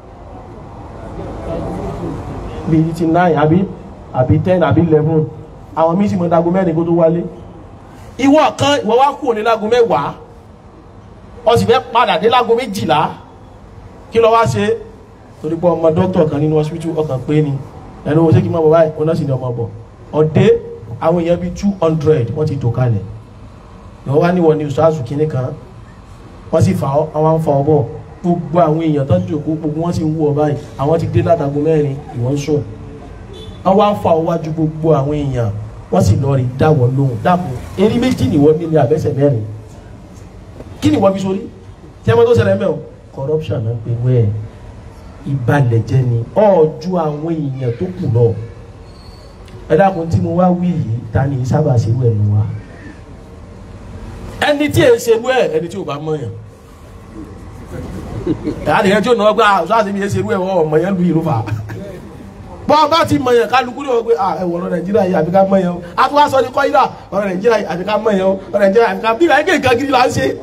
bíi ti nine àbí àbí ten àbí eleven àwọn míín sì mọ dago mẹ́rin kó tó wálé ìwọ kan ìwọ wá kúrò ní lágo mẹ́wàá ó sì fẹ́ padà dé lágo méjìlá kí ló wá ṣe torí pé ọmọ dókítà kan nínú hospital ọkàn pé ni ẹni wo ṣé kí n máa bọ̀ báyìí ọ̀nà sì ni ọmọ bọ̀ ọ̀dẹ́ àwọn èèyàn bíi two hundred wọ́n ti tò kalẹ̀ ìwọ wá níwọ̀ ní ìṣáàzù kínní kan wọ́n sì fà ọ́ àwọn afọ ọbọ̀ gbogbo àwọn èèyàn tó ń jòkó gbogbo wọn sì ń wú ọ báyìí àwọn ti dé látago mẹ́rin ìwọ ń sùn wọ́n wá ń fa ọwájú gbogbo àwọn èèyàn wọ́n sì lọ rí dáwọ́ lóhùn dàpọ̀ eré méjì nìwọ nílé àbẹ́sẹ̀ mẹ́rin kí ni wọ́n fi sórí tí ẹ mọ́ tó ṣẹlẹ̀ mẹ́ o corruption náà pé wẹ́ẹ̀ ìbalẹ̀ jẹ́ ni ọ̀ọ́jú àwọn èèyàn tó kù lọ ẹ dákun tí mo wá wí yìí ta ni sábà ṣerú ẹ̀ nù wa ẹni tí èé ṣerú ẹ̀ ẹni tí ò bá mọ̀yàn àdìyẹ tí ò náà gbà ọ̀ṣọ́ àti mi yẹ ṣerú ẹ̀ wọ́n ọmọ yẹn lu ìlú fà bọ́ bá ti mọ̀yàn kálukú ní wọ́n pé ẹ̀wọ̀n ọ̀rọ̀ nàìjíríà yìí àbíká mọ̀yàn o a tún wá sọ ní kọ́ídà ọ̀rọ̀ nàìjíríà yìí àbíká mọ̀yàn o ọ̀rọ̀ nàìjíríà àbíká bí ìlànà kéèké gidi là ń ṣe.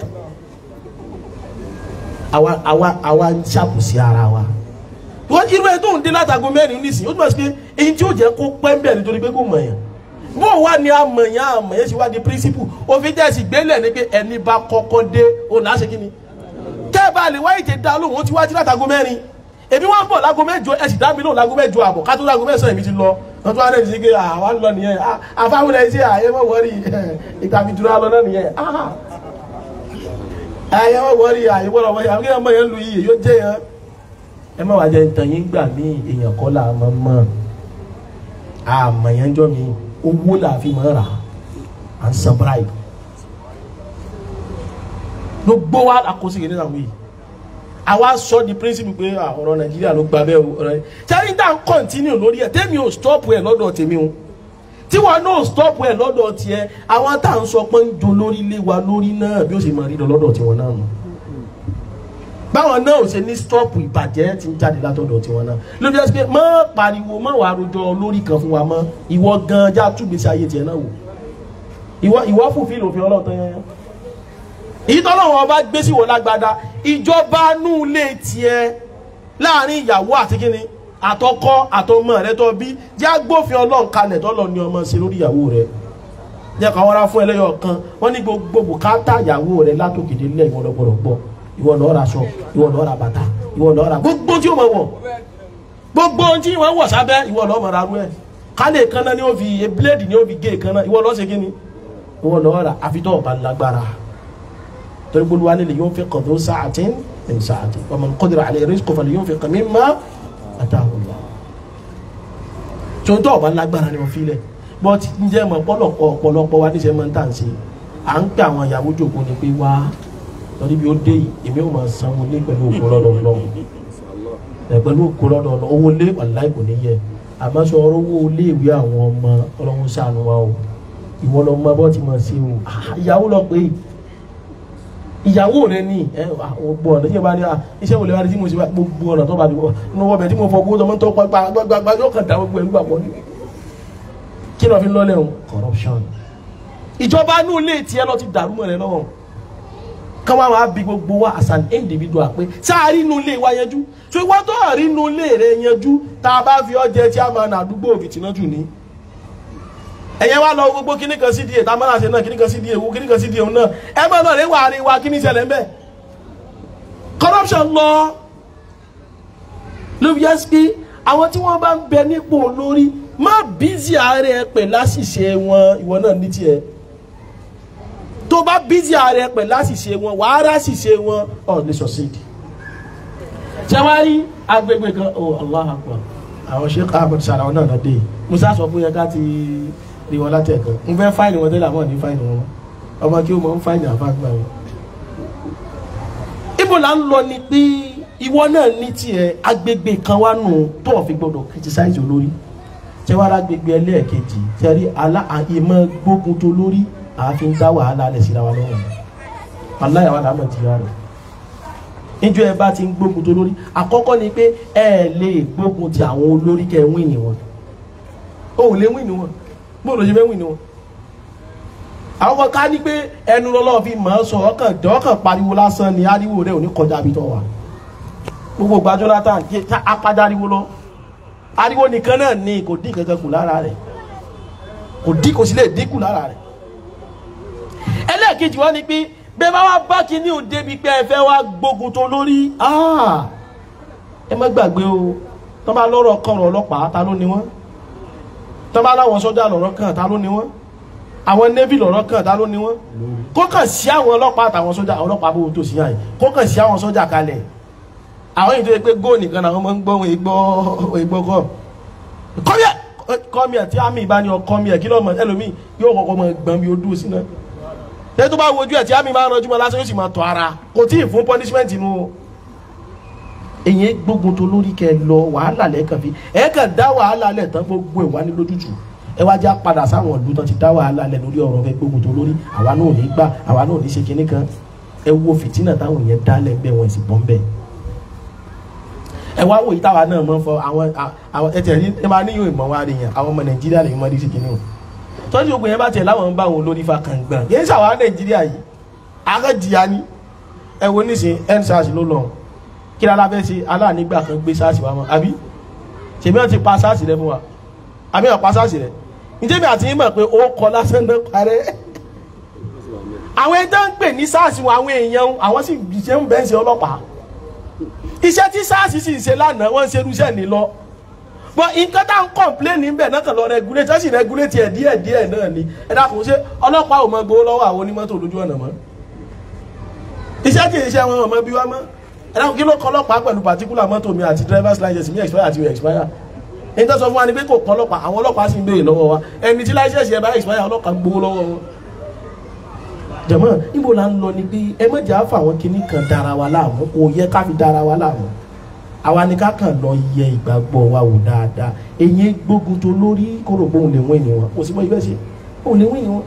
àwa àwa àwa ń ṣàbùsí ara wa wọ́n irú ẹ̀ tó ń dé látago mẹ́rin nísìnyí ó túmọ̀ sí pé èyí tí ó jẹ́ kó pẹ́ ń bẹ̀ nítorí pé kò mọ̀yàn bó wà ní amọ̀yàn amọ̀yàn sì wá di principle òfin jẹ́ sì gbélé ní pé ẹni bá kọ́kọ́ dé òun á ṣe kí ni kẹ́ ẹ bá lè wáyé tẹ dá lóhùn ó ti wájú látago mẹ́rin èmi wọ́n bọ̀ lágo mẹ́jọ ẹ sì dá mi lóhùn lágo mẹ́jọ àbọ̀ ká tó lágo mẹ́sàn-án èmi ti lọ wọ́n tún wá rẹ̀ sí pé àwa ń lọ nìyẹn àfáwọn ẹ̀ ṣe àyè mọ̀ wọ́rí ìtàbí dúró lọ náà nìyẹn àyè mọ̀ wọ́rí àyè wọ́rọ̀ wọ́rí àwọn kéèyàn mọ̀ yẹn lu iye yóò jẹ́ yẹn ẹ má wàá jẹ ntàn yín gbà mí èèyàn kọ́ là mọ́ mọ́ àmọ̀ yẹn jọ mi owó là fi mọ́ rà à ń san bribe gbogbo wa àkóso yìí nínú àwọn yìí àwa sọ di principle pé ọ̀rọ̀ nàìjíríà ló gba bẹ́ẹ̀ o ọ̀rọ̀ yìí sẹ́yìn tá à ń continue lórí ẹ̀ tẹ́mi ò stop ẹ̀ lọ́dọ̀ tèmi o tí wọn náà stop ẹ̀ lọ́dọ̀ tiẹ̀ àwọn tá à ń sọ pé ń do lórí lé wa lórí náà bí ó ṣe máa rí lọ lọ́dọ̀ tiwọn náà nù báwọn náà ò ṣe ní stop ìbàjẹ́ tí ń jáde látọ̀dọ̀ tiwọn náà ló bí wọ́n pé má pariwo má wàá rojọ́ lórí kan fún wa mọ́ ìwọ gan já túgbèsè ayé tiẹ̀ náà wò ìwọ ìwọ fòfin lòfin ọlọ́ọ̀tàn yẹn ìtọ́lọ́wọ́ ọba gbé sí wọ lágbádá ìjọba nú lè tiẹ̀ láàrin ìyàwó àti kíni àtọkọ àtọmọ rẹ tó bí jẹ́ agbófin ọlọ́run kalẹ̀ tọ́lọ̀ ní ọmọ sí lórí ìyàwó rẹ jẹ́ ká wọ́n rá fún ẹlẹ́yọ̀ kan wọ́n ní gbogbo bùkátà ìyàwó rẹ látòkèdè lẹ́ ìwọ lọ́gbọ̀dọ̀ gbọ́ ìwọ lọ́ọ́ ra aṣọ ìwọ lọ́ọ́ ra bàtà ìwọ lọ́ọ́ ra gbogbo tí ó mọ̀ wọ̀ gbogbo tí wọ́n wọ̀ sábẹ́ ìwọ lọ́ọ́ mọ̀ ra rú ẹ̀ kálẹ̀ kan náà ni ó fi bíléèdì ni ó fi gé kan náà ìwọ lọ́ọ́ ṣe kíni ìwọ lọ́ọ́ ra àfitọ́ ọ̀bá lágbára torí gbogbo wa nílẹ̀ yóò fi kọ̀dọ̀ sáàtì ní sáàtì ọmọ nkọ́dìrà àlẹ́ rí kọfà yóò fi kàmí má àtàwọn lọ. tó ń tọ́ ọba lágbára ni wọ́n fi lẹ̀ bọ́t ǹjẹ́ mọ̀ pọ́lọpọ̀ ọ̀pọ̀lọpọ̀ wa níṣẹ́ máa ń tà ń ṣe à ń pè àwọn ìyàwó jòkó ni pé wá lórí bí ó dé yìí èmi ò máa sanwó lé pẹ̀lú òkú lọ́dọ̀ lọ́wọ́ pẹ̀lú òkú lọ́dọ̀ lọ́wọ́ owó lé wàláì kò ní yẹ àmọ́ sọ owó lé ìwé àwọn ọmọ ọlọ́run ṣàánú wa o ìwọ lọ mọ bọ́ ti mọ̀ sí o ìyàwó lọ pé ìyàwó rẹ ní ẹ gbogbo ọ̀nà tí yẹn bá ní iṣẹ́ wòlé wáyé tí mo ṣe bá gbogbo ọ̀nà tó bá di nínú ọbẹ̀ tí mo fọ gbogbo ọmọ tó pa gbàgbàgbà yóò kàn dá gbogbo ẹ̀ nígbà pọ̀ ní. kí ni wọ́n fi ń lọ́lẹ̀ o corruption. ìjọba inú ilé tiẹ̀ lọ ti dàrú mọ́ rẹ lọ́wọ́ káwọn àwọn àbí gbogbo wa as an individual pé sáà rí inú ilé wa yanjú tó ìwọ́n tó rí inú ilé rẹ yanjú tá a bá fi ọjẹ́ tí a máa nà àdúgbò òfìtì náà jù ní ẹ̀yẹ wá lọ gbogbo kíní kan sí díẹ̀ tá a máa ṣe náà kíní kan sí díẹ̀ wo kíní kan sí díẹ̀ náà ẹ máa lọ rí wà rí wa kíní ṣẹlẹ̀ ńbẹ̀ corruption lọ ló fi yẹ sí àwọn tí wọ́n bá ń bẹ nípò lórí má bízì ààrẹ pẹ̀ láṣìṣe wọn ìwọ náà ní tiẹ̀ tó bá bízì ààrẹ pẹ̀ láṣìṣe wọn wàá ráṣìṣe wọn ọ̀ ní sọ̀sídì ṣé wàá rí agbègbè kan oh Allah akbar àwọn sheikh ahmed sara náà náà dé musa sọ fún yẹn ká ti rí wọn látẹ̀kọ́ n fẹ́ fáìnì wọn tẹ́lẹ̀ àmọ́ ní fáìnì wọn ọmọ kí o mọ̀ ń fáìnì àfáàgbà wọn. ibo la ń lọ ni pé ìwọ náà ní tiẹ̀ agbègbè kan wá nù tó o fi gbọdọ̀ criticize olórí ṣé wàá agbègbè ẹlẹ́ẹ̀kejì ṣe rí alá ìmọ̀ gbógun tó lórí àfi ń dá wàhálà alẹ̀ síra wa lọ́wọ́ wàláyà wà lámọ̀ jìyà rẹ̀ níjọ́ ẹ bá ti ń gbógun tó lórí àkọ́kọ́ ni pé ẹ lè gbógun ti àwọn olórí kẹ́ wín ni wọn o ò lè wín ni wọn bó ló ṣe fẹ́ wín ni wọn àwọn kan ká ní pé ẹnu lọ́lọ́ fi mọ̀ ọ́ sọ ọkàn dọ́kàn pariwo lásán ni ariwo rẹ̀ ò ní kọjá ibi tó wà gbogbo gbàjọ́ látàn kí apájá ariwo lọ ariwo nìkan náà ni kò dín kankan kù lára rẹ̀ kò dín kò sí lè dínkù lára rẹ̀ ẹlẹ́ẹ̀kejì wá ni pé bẹ́ẹ̀ bá wá bá kí ní òde bíi pé ẹ fẹ́ wá gbógun tó lórí ẹ má gbàgbé o tọ́ bá lọ́rọ̀ kan ọ̀rọ̀ ọlọ́pàá ta ló ni wọ́n tọ́ bá láwọn sọ́jà lọ́rọ̀ kan ta ló ni wọ́n àwọn navy lọ́rọ̀ kan ta ló ni wọ́n kó kàn sí àwọn ọlọ́pàá àtàwọn sọ́jà ọlọ́pàá bó tó sí yàn yìí kó kàn sí àwọn sọ́jà kalẹ̀ àwọn yìí tó yẹ pé góò nìkan làwọn máa ń gbọ́ wọn ìgbọ́ ìgbọ́ kọ́ kọ́míẹ̀ kọ́míẹ̀ tí àmì ìbá ní ọ kọ́míẹ̀ kí lọ́mọ ẹlòmíì yóò kọ́kọ́ mọ gbọ́n bí ó dúró sí náà tẹ́ tó bá wojú ẹ̀ tí àmì máa ń ranjú mọ́ lásán yóò sì máa tọ́ ara kò tí ì fún punishment inú o èyí gbógun tó lórí kẹ lọ wàhálà lẹ́ẹ̀kan fi ẹ̀ kàn dá wàhálà lẹ̀ tán gbogbo ẹ̀ wá ní lójútù ẹ wá já padà sáwọn ìlú tán ti dá wàhálà lẹ̀ lórí ọ̀rọ̀ fẹ́ gbógun tó lórí àwa náà ò ní gbà àwa náà ò ní ṣe kinní kan ẹ wo fìtínà táwọn yẹn dá lẹ́gbẹ́ wọn sì bọ́ ń bẹ̀ ẹ wá wòye táwa náà mọ̀ fọ àwọn àwọn ẹ tẹ̀ ẹ máa níyàn ìmọ̀ wa rí yẹn àwọn ọmọ nàìjíríà lè mọ̀ ní sí kinní o tọ́jú gbogbo yẹn bá tẹ̀ láwọn ń bá àwọn olórí fa kàngbọ̀n yẹn ṣàwọn nàìjíríà yìí akẹ́jìyà ni ẹ wo nísìn endsars ló lọ kí lára fẹ́ ṣe aláànígbà kan gbé sars wa mọ́ àbí ṣèbí wọn ti pa sars rẹ fún wa àbí wọn pa sars rẹ níjẹ́bi àti yín mọ̀ pé ó kọ lásán náà parẹ́ àwọn ẹjọ́ ń pè ní sars wọn àwọn èèyàn àwọn sì ṣe ń bẹ́ẹ̀ ṣe ọlọ́pàá iṣẹ́ tí sars sì ṣe lánàá wọ́n ń ṣe irúṣẹ́ ní lọ bọ nǹkan tá à ń kọ̀ǹpléènì ń bẹ̀ náà kàn lọ rẹgúlétì ẹ̀ sì rẹgúlétì ẹ̀ díẹ̀ díẹ̀ náà ni ẹ dákun ṣe ọlọ́pàá ò mọ gbowó lọ́wọ́ àwọn onímọ́tò lójú ọ̀nà mọ́ iṣẹ́ kì í ṣe àwọn ọmọ bí wá mọ́ ẹ dákun kí ló kọ́ ọlọ́pàá pẹ̀lú particular mọ́tò mi àti driver's license mi expire àti expire ní tó sọ fún wa ni pé kò kọ́ ọlọ́pàá àwọn ọlọ́pàá sì ń béèrè lọ́wọ́ wa ẹni tí license ẹ bá expire ọlọ́pàá gbowó lọ́wọ́ wọn. jẹ̀mọ́ ibo la ń lọ ni pé ẹ mọ̀jà fà wọn kinní kan dára wa láàmú kò yẹ ká fi dára wa láàmú àwa ni ká kàn lọ yẹ ìgbàgbọ́ wa wò dáadáa èyí gbógun tó lórí kóró pé òun lè wọ́n ènìyàn kò sí mọ́ ibẹ̀ ṣe òun lè wọ́n ènìyàn.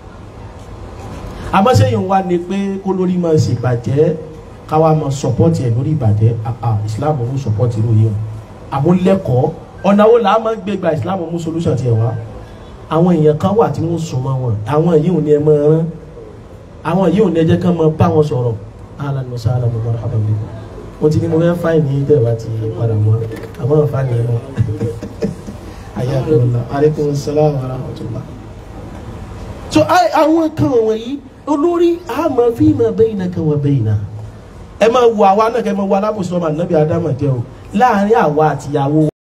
àmọ́ sẹ́yìn wa ni pé kó lórí máa ṣe ìbàjẹ́ káwa máa sọ̀pọ́tì ẹ̀ lórí ìbàjẹ́ àà ìsìláàmù mú sọ̀pọ́tì lórí ẹ̀ àmúlẹ́kọ̀ọ́ ọ̀nà wo là á máa gbé gba ìsìláàmù mú solution tiẹ̀ wá àwọn èèyàn kan wà tí wọ́n sùn mọ́ wọn àwọn yìí ò ní ẹ máa rán àwọn yìí ò ní ẹ jẹ́ kán máa bá wọn sọ̀rọ̀ ahlan wa sahlan wa marhaban bikum mo ti ní mo fẹ́ fáìn ní ìjọba ti padà mọ́ àmọ́ fáìn ní mọ́ ayélujára aleykum salaam wa rahmatulah. so àwọn kan wọ̀nyí olórí àmọ́ fíìmù baynaka wa bayna ẹ máa wo àwa náà kẹ́ ẹ máa wo alábòsí ọmọ ànábì ádámà jẹ́ o láàrin àwa àtìyàwó